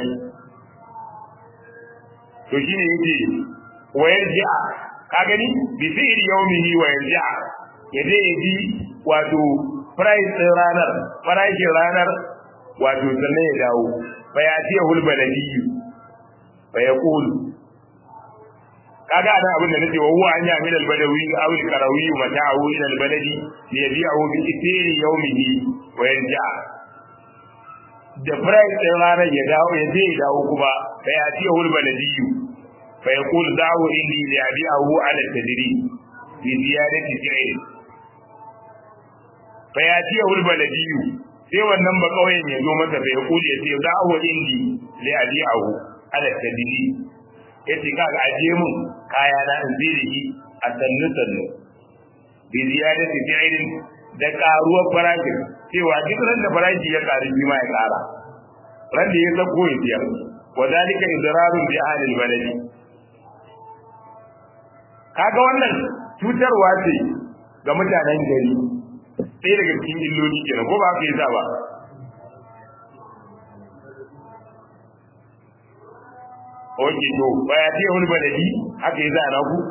to shine yake wayar ji'a ka gani bi fi'il yawmihi wa yarji'a ya je ya ji wato price din ranar farashin ranar wato sannan ya dawo fa ya ce hulbaladi fa ya kulu kaga anan abin da nake wa huwa an yamin albadawi aw alqarawi mata'ahu ila albaladi li yabi'ahu bi ithiri yawmihi wa yarji'a da price din ranar ya dawo ya je ya dawo kuma fa ya ce hulbaladi fa ya kulu da'u indi li yabi'ahu ala tadri bi ziyadati fi'l fa ya ce hulbaladi sai wannan ba kauyen ya zo masa bai kuli ya ce da'u indi li yabi'ahu ala tadri yace kaga aje mun kaya na in zai yi a sannu sannu bi ziyadati fi'lin da karuwar farashin cewa duk ran da farashi ya karu bi ma ya kara ran da ya sako ya biya wa zalika idrarun bi ahli albaladi kaga wannan cutarwa ce ga mutanen gari sai daga cikin illoli kenan ko ba haka yasa ba oke to baya ce wani baladi haka yi zana ku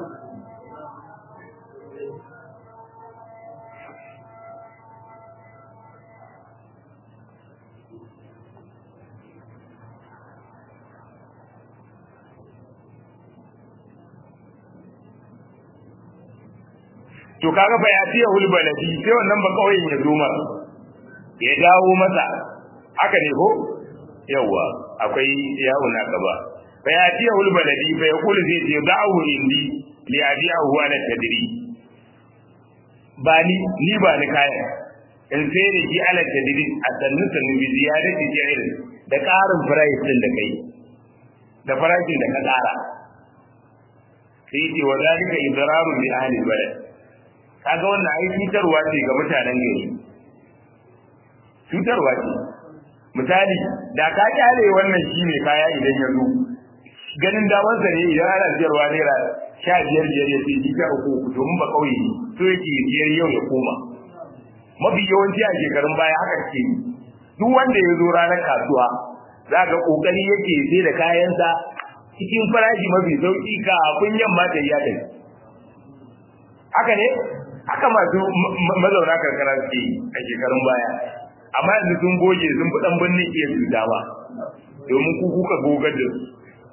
to kaga fa ya ce hul baladi sai wannan ba kawai ya zo masa ya dawo masa haka ne ko yawa akwai yawon na gaba fa ya tiya hul baladi fa yaqulu zai ce da'u indi li abi'ahu ala tadri ba ni ni ba ni kaya in sai da shi ala tadri a sannu sannu bi ziyadati jahil da karin price din da kai da farashin da ka kara sai ce wa zalika idrarun li ahli balad kaga wannan ai cutarwa ce ga mutanen gari cutarwa ce misali da ka kyale wannan shine kaya idan ya zo ganin damansa ne idan ana siyarwa naira sha biyar biyar ya ce shi sha uku uku domin ba kauye ne so yake biyar yau ya koma mafi yawanci a shekarun baya haka ke duk wanda ya zo ranar kasuwa za ga kokari yake sai da kayansa cikin farashi mafi sauki kafin yamma ta yi tafi haka ne haka masu mazauna karkara suke a shekarun baya amma yanzu sun goge sun fi dan birnin iya su dama domin ku kuka gogar da su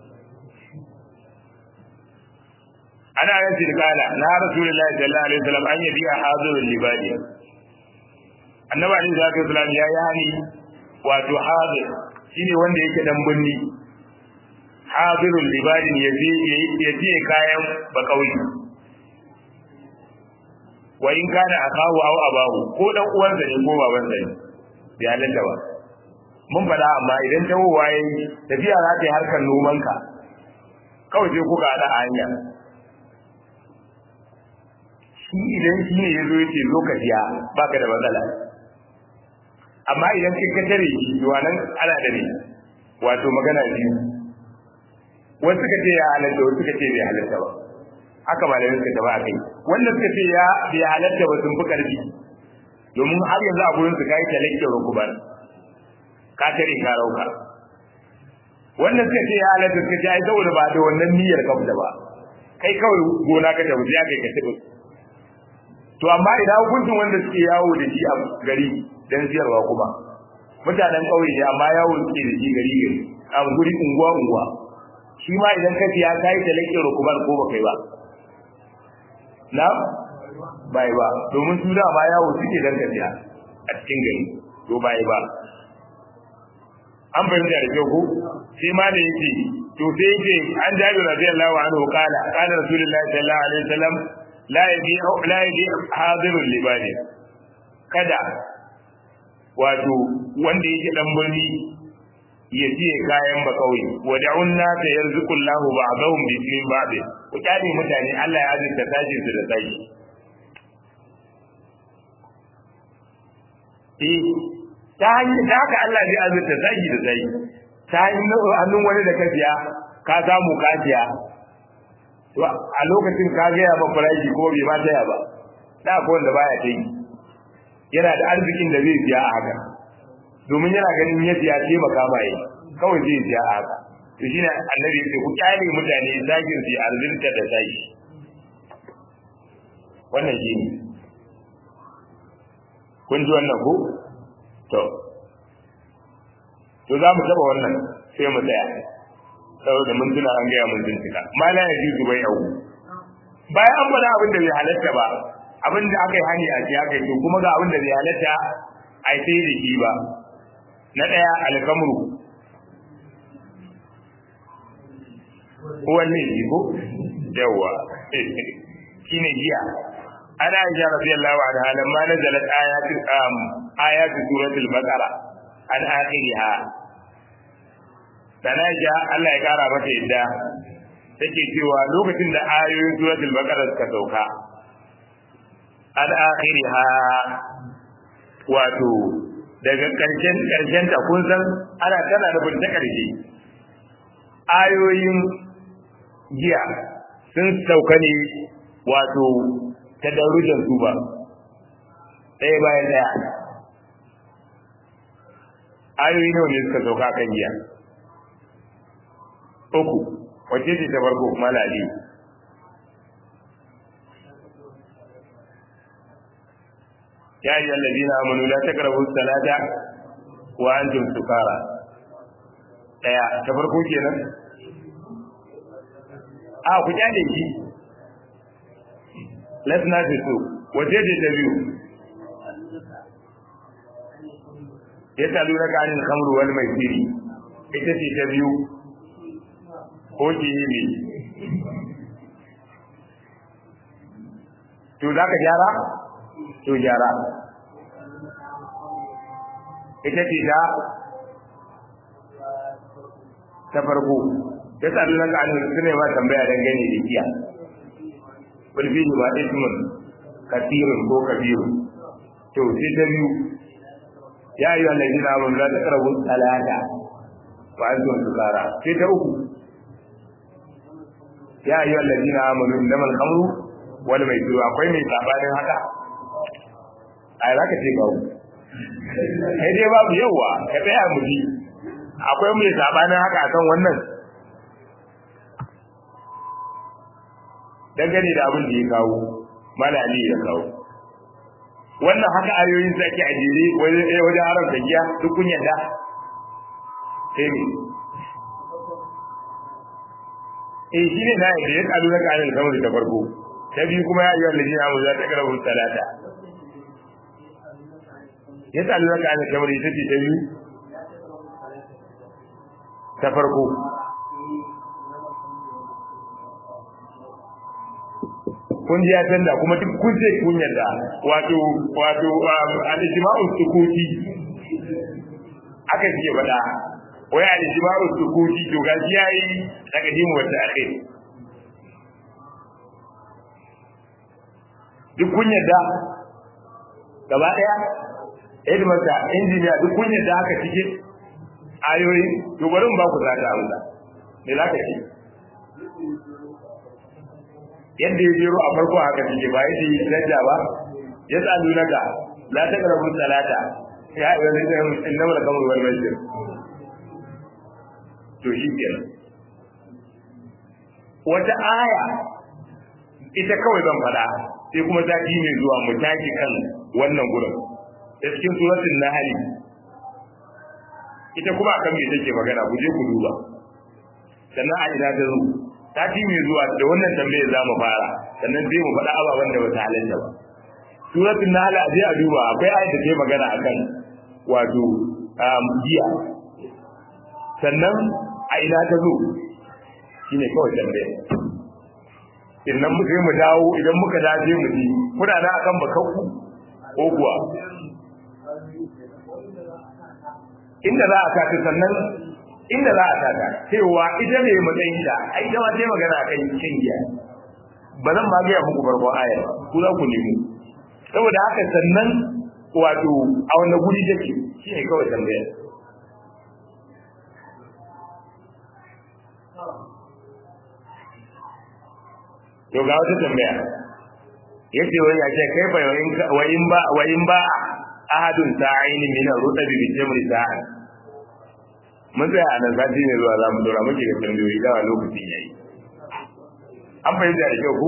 ana yasin kala na rasulullahi sallallahu alaihi wasallam an yabi hazirul libadi annabi alaihi salatu wasallam ya yi hani wato hazir shine wanda yake dan binni hazirul libadi ya je ya je kayan bakauyi wa in kana akahu aw abahu ko dan uwansa ne ko babansa ne bai halatta ba mun faɗa amma idan tawowa yayi tafiya za ta yi harkar nomanka kawai sai kuka haɗa a hanya shi idan shi ne ya zo ya ce zo ka siya baka da matsala amma idan kai ka tare shi to nan ana da ne wato magana biyu wasu suka ce ya halatta wasu suka ce bai halatta ba haka malamin suka taba kai wanda suka ce ya bai halatta ba sun fi karfi domin har yanzu a gurin su kai talakke rukuban ka tare ka rauka wanda suka ce ya halatta suka ce ai saboda ba da wannan niyyar ka ba kai kawai gona ka tafi ya kai ka tafi to amma idan hukuncin wanda suke yawo da shi a gari dan siyarwa kuma mutanen ƙauye ne amma yawo suke da shi gari gari a guri unguwa unguwa shi ma idan ka siya kai da lake rukuban ko ba kai ba na bai ba domin su da ma yawo suke dan ka siya a cikin gari to bai ba an fahimta da kyau ko sai ma da yake to sai yake an jabi radiyallahu anhu kala kana rasulullahi sallallahu alaihi wasallam la yabi la yabi hadirul libani kada wato wanda yake dan birni ya siye kayan ba kauye wa da'un nasa yarzuqullahu ba'dahum bi min ba'd ku kyale mutane Allah ya azurta tashin su da tashi eh ta hanyar da haka Allah zai azurta tashi da tashi ta hannun wani da ka siya ka samu ka siya to a lokacin ka gaya ma farashi ko bai ma taya ba da ko wanda baya ta yi yana da arzikin da zai siya a haka domin yana ganin ya siya ce maka mai kawai zai siya a haka to shine annabi ya ce ku kyale mutane zagin su arzinta da tashi wannan shi ne kun ji wannan ko to to za mu taba wannan sai mu tsaya saboda mun tuna an gaya mun bincika ma la yaji zubai yau bayan an faɗa abin da bai halatta ba abin da aka yi hani a ji aka yi to kuma ga abin da bai halatta a yi sai da shi ba na ɗaya alkamru wanne ne ko yawa shine giya ana aisha radiyallahu anha lamma nazalat ayatul ayatu suratul baqara an akhiriha sana ja Allah ya kara mata yadda take cewa lokacin da ayoyin suratul baqara suka sauka an akhiriha wato daga karshen karshen ta kun san ana tana da ta karshe ayoyin giya sun sauka ne wato tadarrujan su ba ɗaya bayan ɗaya ayoyi nawa ne suka sauka kan giya uku wacce ce ta farko malali ya yi allazi na amanu la taqrabu salata wa antum sukara daya ta farko kenan a ku kyale shi lasna fi su wace ce ta biyu ya talu na kanin kamru wal mai siri ita ce ta biyu ko ki yi ne to za ka gyara to gyara ita ce ta ta farko ya talu na kanin su ne ma tambaya dangane da giya kulfini ba ismun kasirun ko kabirun to sai ta biyu ya yi wannan jina mun la ta karabu talata wa antum sukara sai ta uku ya yi wannan jina mun innamal khamru wal maisir akwai mai sabanin haka ai zaka ce babu sai dai babu yawa ka tsaya mu ji akwai mai sabanin haka akan wannan dangane da abin da ya kawo malali ya kawo wannan haka ayoyin sa ake ajere wajen haram da giya duk kun yadda sai ne eh shi ne na yadda ya kalu na kanin kamar da farko ta biyu kuma ya yi wa lalina mu za ta karabu talata ya kalu na kanin kamar ita ce ta biyu ta farko kun ji ya canza kuma duk kun ce kun yarda wato wato al-ijma'u sukuti aka ce faɗa wai al-ijma'u sukuti to gashi yayi daga dimu wata akhir duk kun yadda gaba daya Edmata injiniya duk kun yadda haka cike ayoyi to bari mu ba ku zata amsa me za ka ce yadda ya jero a farko haka cike ba yadda yi daraja ba ya tsalu naka la ta karabu salata ya yi wani da inna mala kamar wani masjid to shi kenan wata aya ita kawai zan faɗa sai kuma ta ji mai zuwa mu taki kan wannan gurin da cikin suratul nahl ita kuma akan me take magana ku je ku duba sannan a ina ta zo ta ji mai zuwa da wannan tambayar za mu fara sannan sai mu faɗa ababen da ba ta halatta ba suratul nahl a je a duba akwai ayat da take magana akan wato giya sannan a ina ta zo shine kawai tambayar innan mu sai mu dawo idan muka dace mu ji kuna na akan bakanku ko kuwa inda za a kata sannan inda za a kata cewa ita ne matsayin da ai ita ma sai magana akan cin giya ba zan ma gaya muku farkon ayar ku za ku nemo saboda haka sannan wato a wanda guri take shine kawai tambayar to ga wata tambaya yace wai ya ce kai fa wayin ba wayin ba ahadun sa'ini min ar-rutabi bi jamri sa'a mun tsaya a nan sati ne zuwa za mu dora muke ga tambayoyi da lokacin yayi an fahimta da kyau ku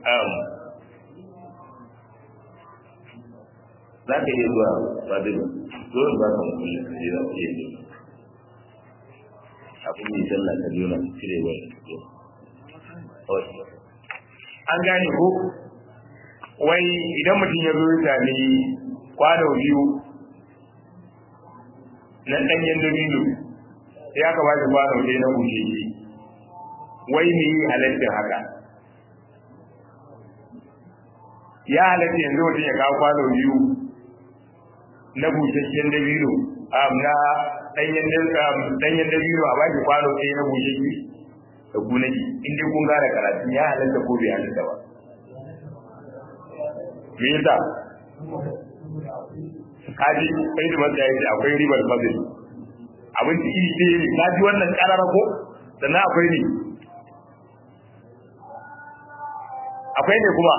za ka iya zuwa ba da zo ba ka mutum da kaje za ka iya zuwa abin yi sallah ka nuna cire wani an gane ko wai idan mutum ya zo ya sami kwano biyu na ɗanyen dabino sai aka ba shi kwano ɗaya na bushe shi wai me yi halittar haka ya halatta yanzu mutum ya kawo kwano biyu na busasshen dabino na ɗanyen dabino a baki kwano ɗaya na bushe shi da gunaki in dai kun gane karatu ya halatta ko bai halatta ba me yasa kaji kai da matsaya yace akwai ribar fadil abinci iri ɗaya ne kaji wannan karara ko sannan akwai ne akwai ne kuma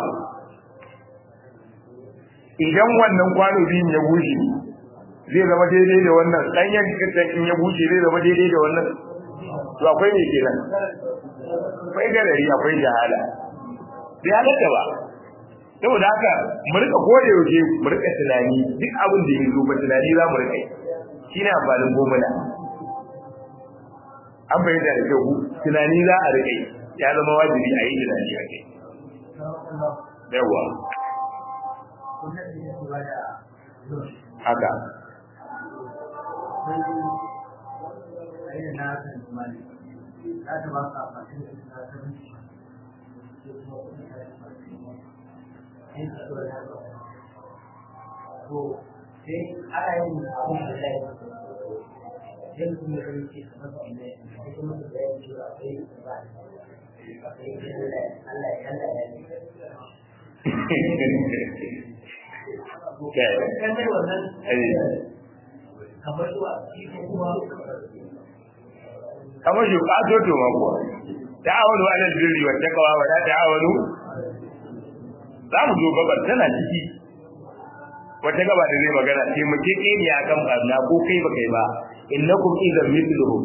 idan wannan kwano biyun ya bushe zai zama daidai da wannan ɗanyen in ya bushe zai zama daidai da wannan to akwai ne kenan akwai garari akwai jahala bai halatta ba saboda haka mu rika gode yaushe mu rika tunani duk abin da ya zo ba tunani za mu rika shi ne amfanin gomuna an bayyana da kyau tunani za a rika ya zama wajibi a yi tunani a kai yawa haka to sai ana yin abin da ya yi sai mutum ya zai ce kamar su ne sai kuma su da ya ce a kai ba a kai Allah ya Allah ya yi kan dai wannan kamar zuwa cikin kuma kamar shi ka zo to ma kuwa ta'awunu alal birri wat taqwa wa la ta'awunu za mu zo gabar tana ciki wata gaba da zai magana sai mu ke kai ne akan barna ko kai ba kai ba innakum idan mithluhum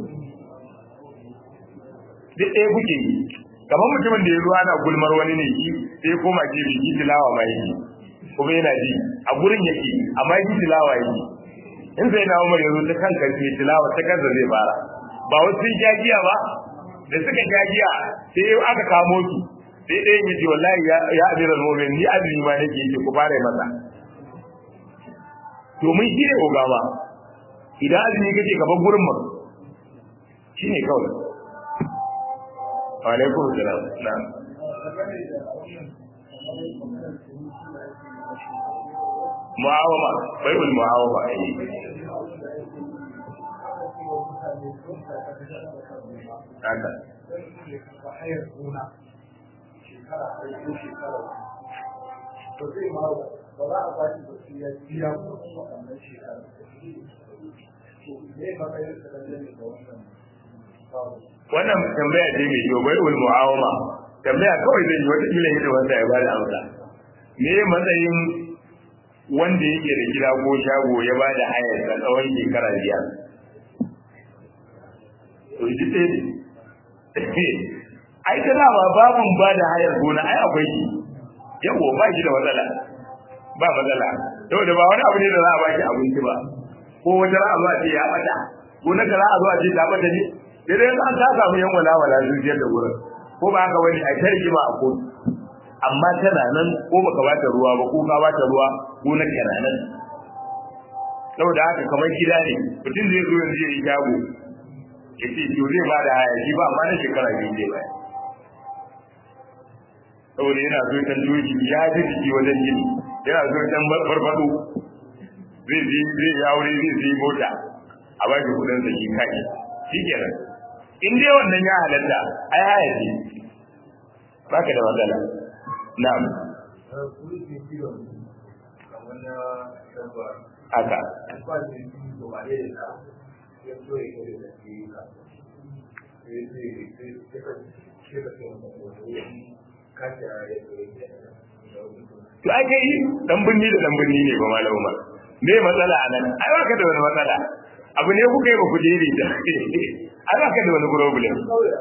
duk ɗaya kuke yi kamar mutumin da ya zuwa na gulmar wani ne shi sai koma ke bi tilawa ma yake kuma yana ji a gurin yake amma yi tilawa yake in sai na umar yanzu ta kanka ce tilawa ta kansa zai fara ba wasu sun jagiya ba da suka jagiya sai aka kamo su sai ɗayan ya ce wallahi ya amiral mu'min ni azumi ma nake yi ku fara masa domin shi ne ogama idan azumi kake gaban gurin mu shi ne kawai alaikum salam na mu'awama bai ul mu'awama ai haka hayar gona shekara ɗaya ko shekara to zai ma ba za a ba shi ba sai ya biya kuɗin waɗannan shekara to me matsayin sa dangane da wannan babu wannan tambaya ce mai kyau bai ul mu'awama tambaya kawai zai yi wata kila yadda wanda ya bada amsa me matsayin wanda yake da gida ko shago ya bada hayar sa tsawon shekara biyar to shi ce ai ta dama babun ba da hayar gona ai akwai shi yawo ba shi da matsala ba matsala saboda ba wani abu ne da za a ba shi abinci ba ko wata ra'a zuwa ce ya bata gona ka ra'a zuwa ce ta bata ne sai dai an ta samu yan wala wala zuciyar da wurin ko ba haka wani a tarki ba a kotu amma tana nan ko baka bata ruwa ba ko ka bata ruwa gonar kana nan saboda haka kamar gida ne mutum zai zo yanzu ya yi shago ya ce to zai ba da haya shi ba amma na shekara biyu zai baya saboda yana so ya doki ya ji jiki wajen gini yana so ya farfado zai je zai yi aure zai je mota a ba shi kudin sa shi kai shi kenan in dai wannan ya halatta ai haya ce baka da matsala na'am haka to ai kai dan binni da dan binni ne ba malamu ma me matsala anan ai baka da wani matsala abu ne kuka yi ba ku jeri da ai baka da wani problem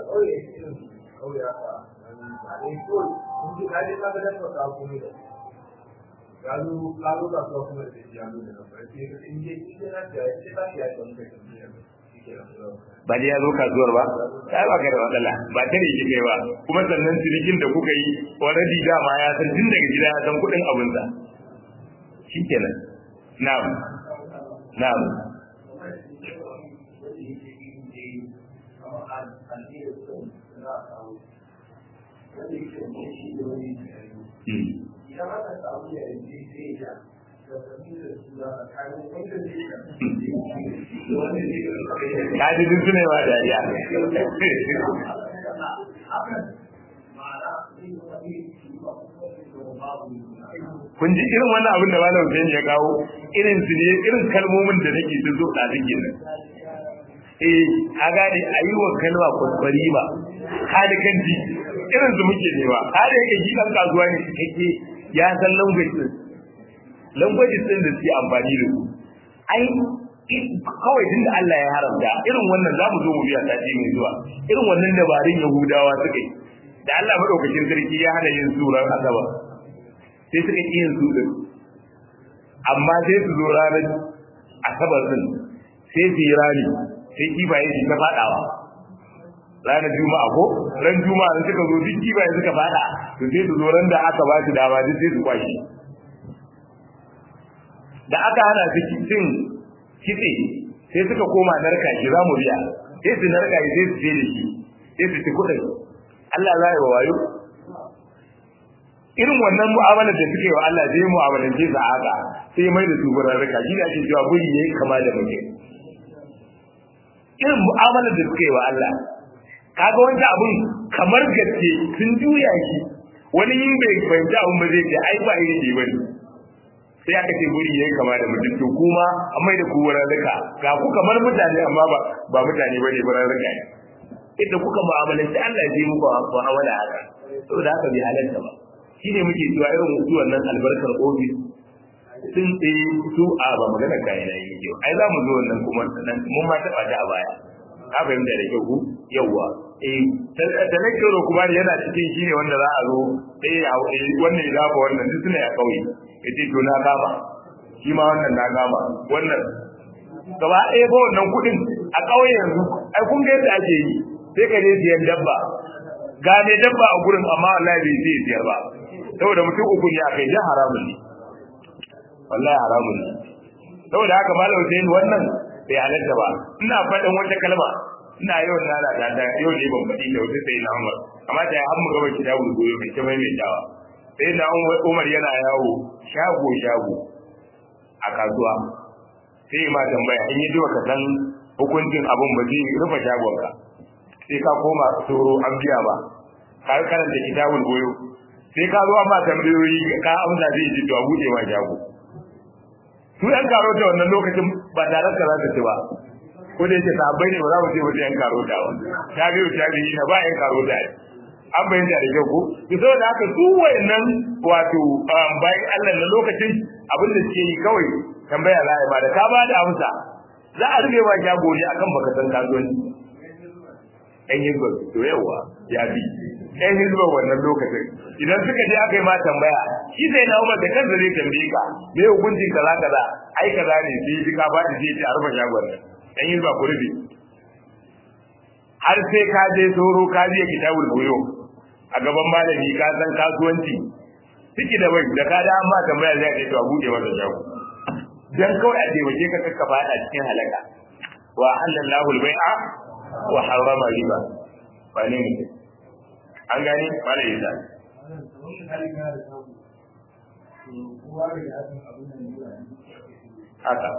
lalu lalu tak tahu apa yang dia ambil dengan berarti ini ini ada kita tidak ada yang ba da ya zo kasuwar ba sai ba ka da matsala ba ta ne kike ba kuma sannan cinikin da kuka yi already dama ya san tun daga gida ya san kuɗin abinsa shikenan na'am na'am idan aka samu yarjejeniya da fahimtar suna tsakanin wanda zai ka ji duk suna yawa dariya kun ji irin wannan abin da malam Hussein ya kawo irin su ne irin kalmomin da nake su zo da suke nan eh a gane a yi wa kalma kwaskwari ba hali kan ji irin su muke nema hali yake shi dan kasuwa ne kake ya san language din language din da suke amfani da su ai kawai tun da Allah ya haramta irin wannan za mu zo mu biya sati mai zuwa irin wannan dabarun Yahudawa suka yi da Allah madaukakin sarki ya hana yin surar asabar sai suka ƙi yin su din amma sai su zo ranar asabar din sai su yi rani sai kifaye su ta faɗawa ranar juma'a ko ran juma'a da suka zo duk kifaye suka faɗa to sai su zo ran da aka ba su dama duk sai su kwashe da aka hana su cin kitse sai suka koma narka shi za mu biya sai su narka shi sai su je da shi sai su ci kuɗin Allah za yi wa wayo irin wannan mu'amalar da suke wa Allah zai mu'amalance su a haka sai mai da su burarraka shi da ake cewa buri yayi kama da mutum irin mu'amalar da suke wa Allah kaga wanda abun kamar gaske sun juya shi wani yin bai fahimci abun ba zai ce ai ba iri ne bane sai aka ce buri yayi kama da mutum to kuma an mai da ku burarraka ga ku kamar mutane amma ba ba mutane bane burarraka ne inda kuka mu'amalanci Allah ya yi muku mu'amala haka saboda haka bai halarta ba shi ne muke cewa irin su wannan albarkar ofis sun tsaye su a ba magana kayan na yi kyau ai za mu zo wannan kuma nan mun ma taɓa ta a baya ka fahimta da kyau ku yawwa eh talakiro kuma yana cikin shi ne wanda za a zo eh wannan ya dafa wannan duk suna ya kauye ya ce to na kama shi ma wannan na kama wannan gaba ɗaya ba wannan kuɗin a ƙauye yanzu ai kun ga yadda ake yi sai ka je siyan dabba ga mai dabba a gurin amma wallahi bai zai siyar ba saboda mutum uku ne akai dan haramun ne wallahi haramun ne saboda haka malam Hussein wannan bai halatta ba ina faɗin wata kalma ina yau na da da yau ne ban faɗi da wata sai na Umar amma da har mu gaba kitabu goyo mai ta maimaitawa sai na Umar yana yawo shago shago a kasuwa sai ma tambaya in yi ji ka san hukuncin abin ba zai rufe shagonka sai ka koma tsoro an biya ba ka karanta kitabul goyo sai ka zo amma tambayoyi ka amsa zai ji to a buɗe wa shago su yan karo da wannan lokacin ba tare ka za ta ci ba ko da yake sahabbai ne ba za mu ce ba yan karo da ba ta biyu ta biyu na ba yan karo da an bayyana da kyau ko to saboda haka su wayannan wato bayan Allah na lokacin abin da suke yi kawai tambaya za a yi ba da ka ba da amsa za a rube ba shago ne akan baka san kasuwanci ɗan hizba to yawa ya bi ɗan hizba wannan lokacin idan suka je aka yi ma tambaya shi sai na umar da kansa zai tambaye ka me hukuncin kaza kaza ai kaza ne sai ji ka faɗi sai ce a rufe shagon nan ɗan hizba ku rufe har sai ka je soro ka je kitabul buyo a gaban malami ka san kasuwanci ciki da bai da ka da amma tambaya zai ce to a buɗe masa shago dan kawai a taimake ka kakka fada cikin halaka wa halallahu al-bai'a wa harrama riba ba ne ne an gani mala isa haka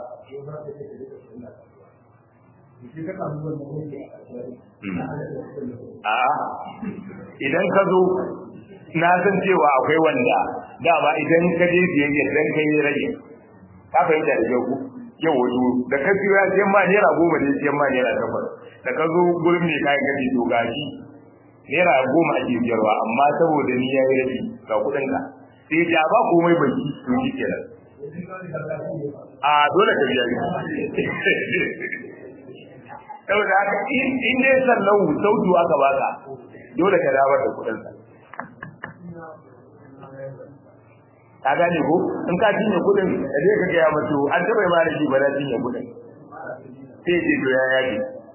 a idan ka zo na san cewa akwai wanda dama idan ka je biyayya dan kai rage ka fahimta da yau yau wato da ka siyo ya siyan ma naira goma ne siyan ma naira takwas da ka zo gurin mai kayan gadi to gashi naira goma ake siyarwa amma saboda ni ya yi rabi ga kuɗin ka sai da ba komai baki to shi kenan a dole ka biya saboda haka in dai sallau sautu aka baka dole ka dawo da kuɗin sa ka gane ko in ka cinye kudin da zai ka gaya masu an taɓa ma da shi ba na cinye kudin sai ce to ya yaji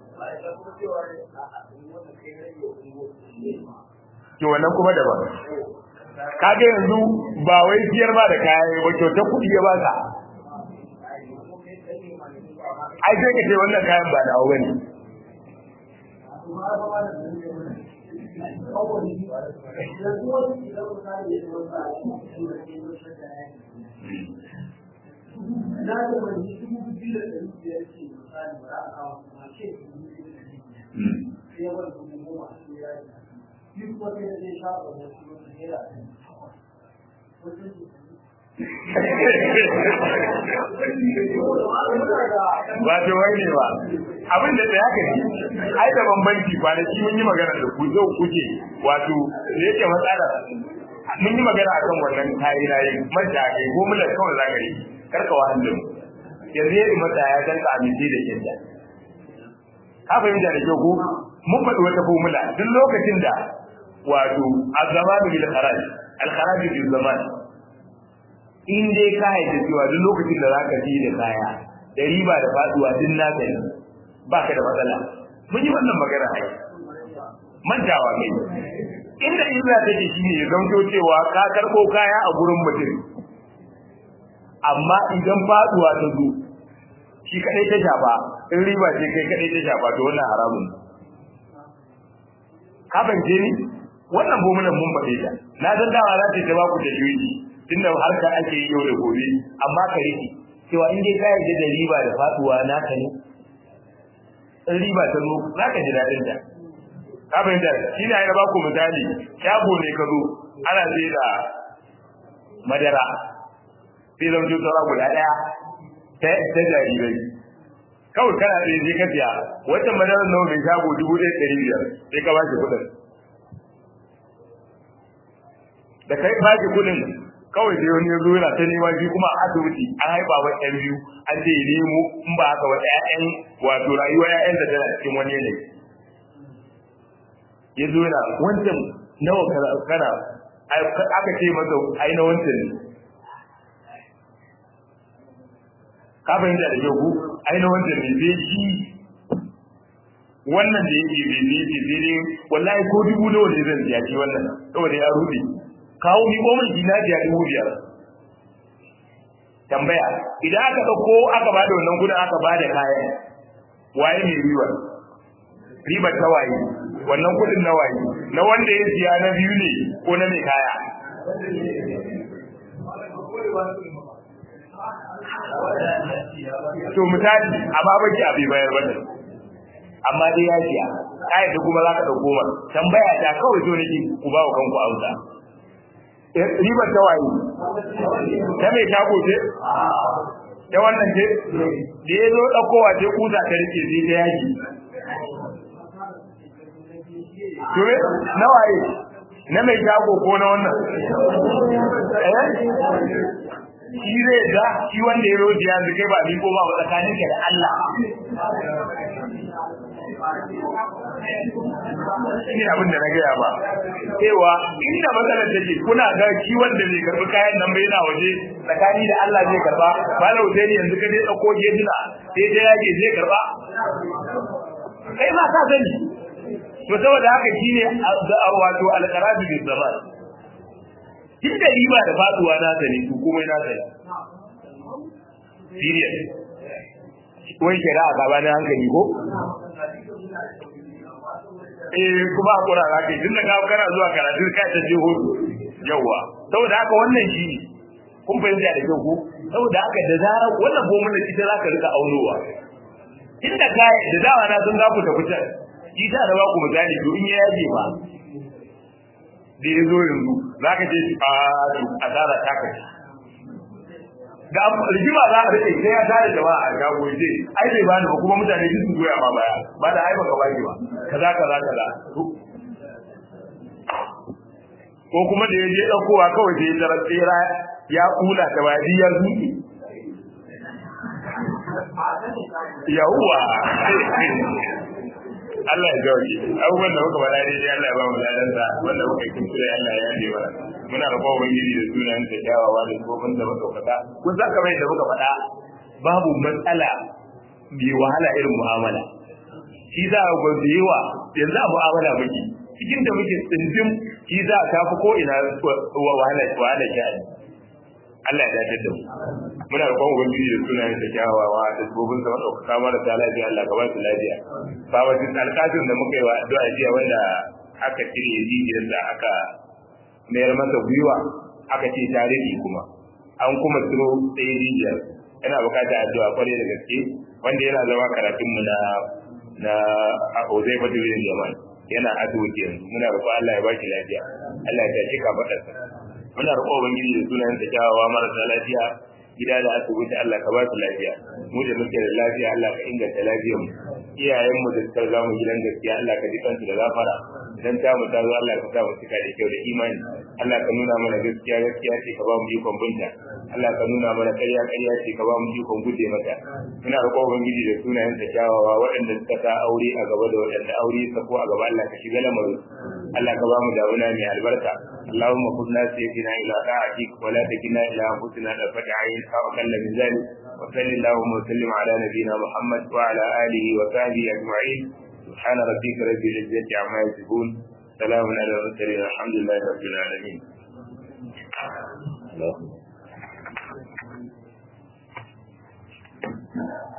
to wannan kuma daban ka ga yanzu ba wai siyar ma da kaya ba kyauta kuɗi ya baka ai sai ka ce wannan kayan ba nawa bane na da wani dubu biyu da ɗari biyar ce misali ba za a kawo kuma ce dubu biyu da ɗari biyar sai wani dubu goma sai ya yi shi kuma sai da zai sha ba da su wata naira ɗari takwas wato wai ne ba abin da da haka ne ai da bambanci kwanaki mun yi magana da ku zo kuke wato da yake matsala mun yi magana akan wannan kayi rayi mata kai ko mulan kawai zaka yi karka wahan da mu yanzu yayi mata ya dan ka amince da kinda ka fahimta da kyau ko mun faɗi wata formula duk lokacin da wato azamanu bil kharaj al kharaj bil zaman in dai ka haɗa cewa duk lokacin da zaka ji da kaya da riba da faduwa din naka ne baka da matsala mun yi wannan magana ai mantawa kai inda illa take shine ya zanto cewa ka karbo kaya a gurin mutum amma idan faduwa ta zo shi kadai ta shafa in riba ce kai kadai ta shafa to wannan haramun ka bance ni wannan bomulan mun faɗe ta na san dawa za ta ba ku da juji tunda harka ake yi yau da gobe amma ka rike cewa in dai ka yarda da riba da faduwa naka ne in riba ta zo za ka ji daɗin ta ka fahimta shi ne ya ba ku misali shago ne ka zo ana sai da madara sai zama cutar saura guda ɗaya ta jarirai kawai kana ɗaya je ka siya wata madarar nawa mai shago dubu ɗaya ɗari biyar sai ka ba shi kuɗin da kai ba shi kuɗin kawai sai wani ya zo yana ta nema shi kuma a asibiti an haifa wa ɗan biyu an ce nemo in ba haka wa ƴaƴan wato rayuwa ƴaƴan da tana cikin wani yanayi ya zo yana wancan nawa kana aka ce masa ai na wancan ne ka fahimta da kyau ai na wancan ne sai shi wannan da yake bai ne ce sai dai wallahi ko dubu nawa ne zan siya shi wannan saboda ya rufe kawo mi ko mai dina biya dubu biyar tambaya idan aka dauko aka bada wannan kudin aka bada kayan waye mai riba riba ta waye wannan kudin na waye na wanda ya siya na biyu ne ko na mai kaya to misali amma baki abi bayar bane amma dai ya siya ka yadda kuma za ka ɗauko ma tambaya ta kawai so nake ku ba wa kanku amsa ribar ta waye ta mai shago ce ta wannan ce da ya zo ɗaukowa ce kusa ta rike sai ta yaki to na waye na mai shago ko na wannan eh shi zai da shi wanda ya roji yanzu kai ba ni ko ba tsakanin ka da Allah shi abin da na gaya ba cewa inda matsalar take kuna ga shi wanda zai karbi kayan nan bai yana waje tsakani da Allah zai karba ba da wuce yanzu ka dai dauko gedina sai dai yake zai karba kai ma ka sani to saboda haka shine wato alqarabi bil zaman inda riba da faduwa na sani to komai na sani serious wai shari'a gaba na hankali ko eh kuma a kura za ka yi tunda ka kana zuwa karatu ka ta je hudu yawa saboda haka wannan shi ne kun fahimta da kyau ko saboda haka da zarar wannan gomunan ita za ka rika aunowa inda ka da dawa na sun za ku tafi can shi ta da ba ku misali to in ya yaje ba da ya zo yanzu za ka ce a asara ta kai da rigima za a rike sai ya tare jama'a a shago ce ai bai bani ba kuma mutane duk su goya ma baya ba da ai baka baki ba kaza kaza kaza ko kuma da ya je daukowa kawai sai ya tarar tsira ya kula ta wadi ya zuke yawwa Allah ya gauje abubuwan da muka faɗa daidai Allah ya ba mu ladansa wanda muka yi kuskure Allah ya yaje mana muna da kowa ubangiji da sunan ta kyawawa da tsofin da madaukaka kun san kamar yadda muka faɗa babu matsala mai wahala irin mu'amala shi za a ga da yawa yanzu a mu'amala muke cikin da muke tsindin shi za a tafi ko ina wahala wahala ke Allah ya dace da mu muna roƙon ubangiji da sunayen da kyawawa da tsofin da madaukaka mara ta lafiya Allah ka ba su lafiya babatin alƙatin da muka yi wa addu'a jiya wanda aka cire jijiyar da aka mayar masa gwiwa aka ce tarihi kuma an kuma tsiro ɗaya jijiyar yana bukatar addu'a kwarai da gaske wanda yana zama karatun mu na na Ozai Fatiwin Jamal yana asibiti yanzu muna roƙon Allah ya baki lafiya Allah ya tashi ka faɗarsa muna roƙon ubangiji da sunan ta kyawawa marasa lafiya gida da asibiti Allah ka ba su lafiya mu da muke da lafiya Allah ka inganta lafiyar mu iyayen mu da suka ga mu gidan gaskiya Allah ka ji kansu da gafara dan ta mu ta zo Allah ka sa mu cika da kyau da imani Allah ka nuna mana gaskiya gaskiya ce ka ba mu ikon binta Allah ka nuna mana ƙarya ƙarya ce ka ba mu ikon guje mata muna roƙon ubangiji da sunayen ta kyawawa waɗanda suka sa aure a gaba da waɗanda aure sa ko a gaba Allah ka shiga lamarin Allah ka ba mu damuna mai albarka اللهم كنا سيدنا الى طاعتك ولا تكلنا الى انفسنا طرفة عين او اقل من ذلك وصل اللهم وسلم على نبينا محمد وعلى اله وصحبه اجمعين سبحان ربك رب العزه عما يصفون سلام على المرسلين الحمد لله رب العالمين Thank you.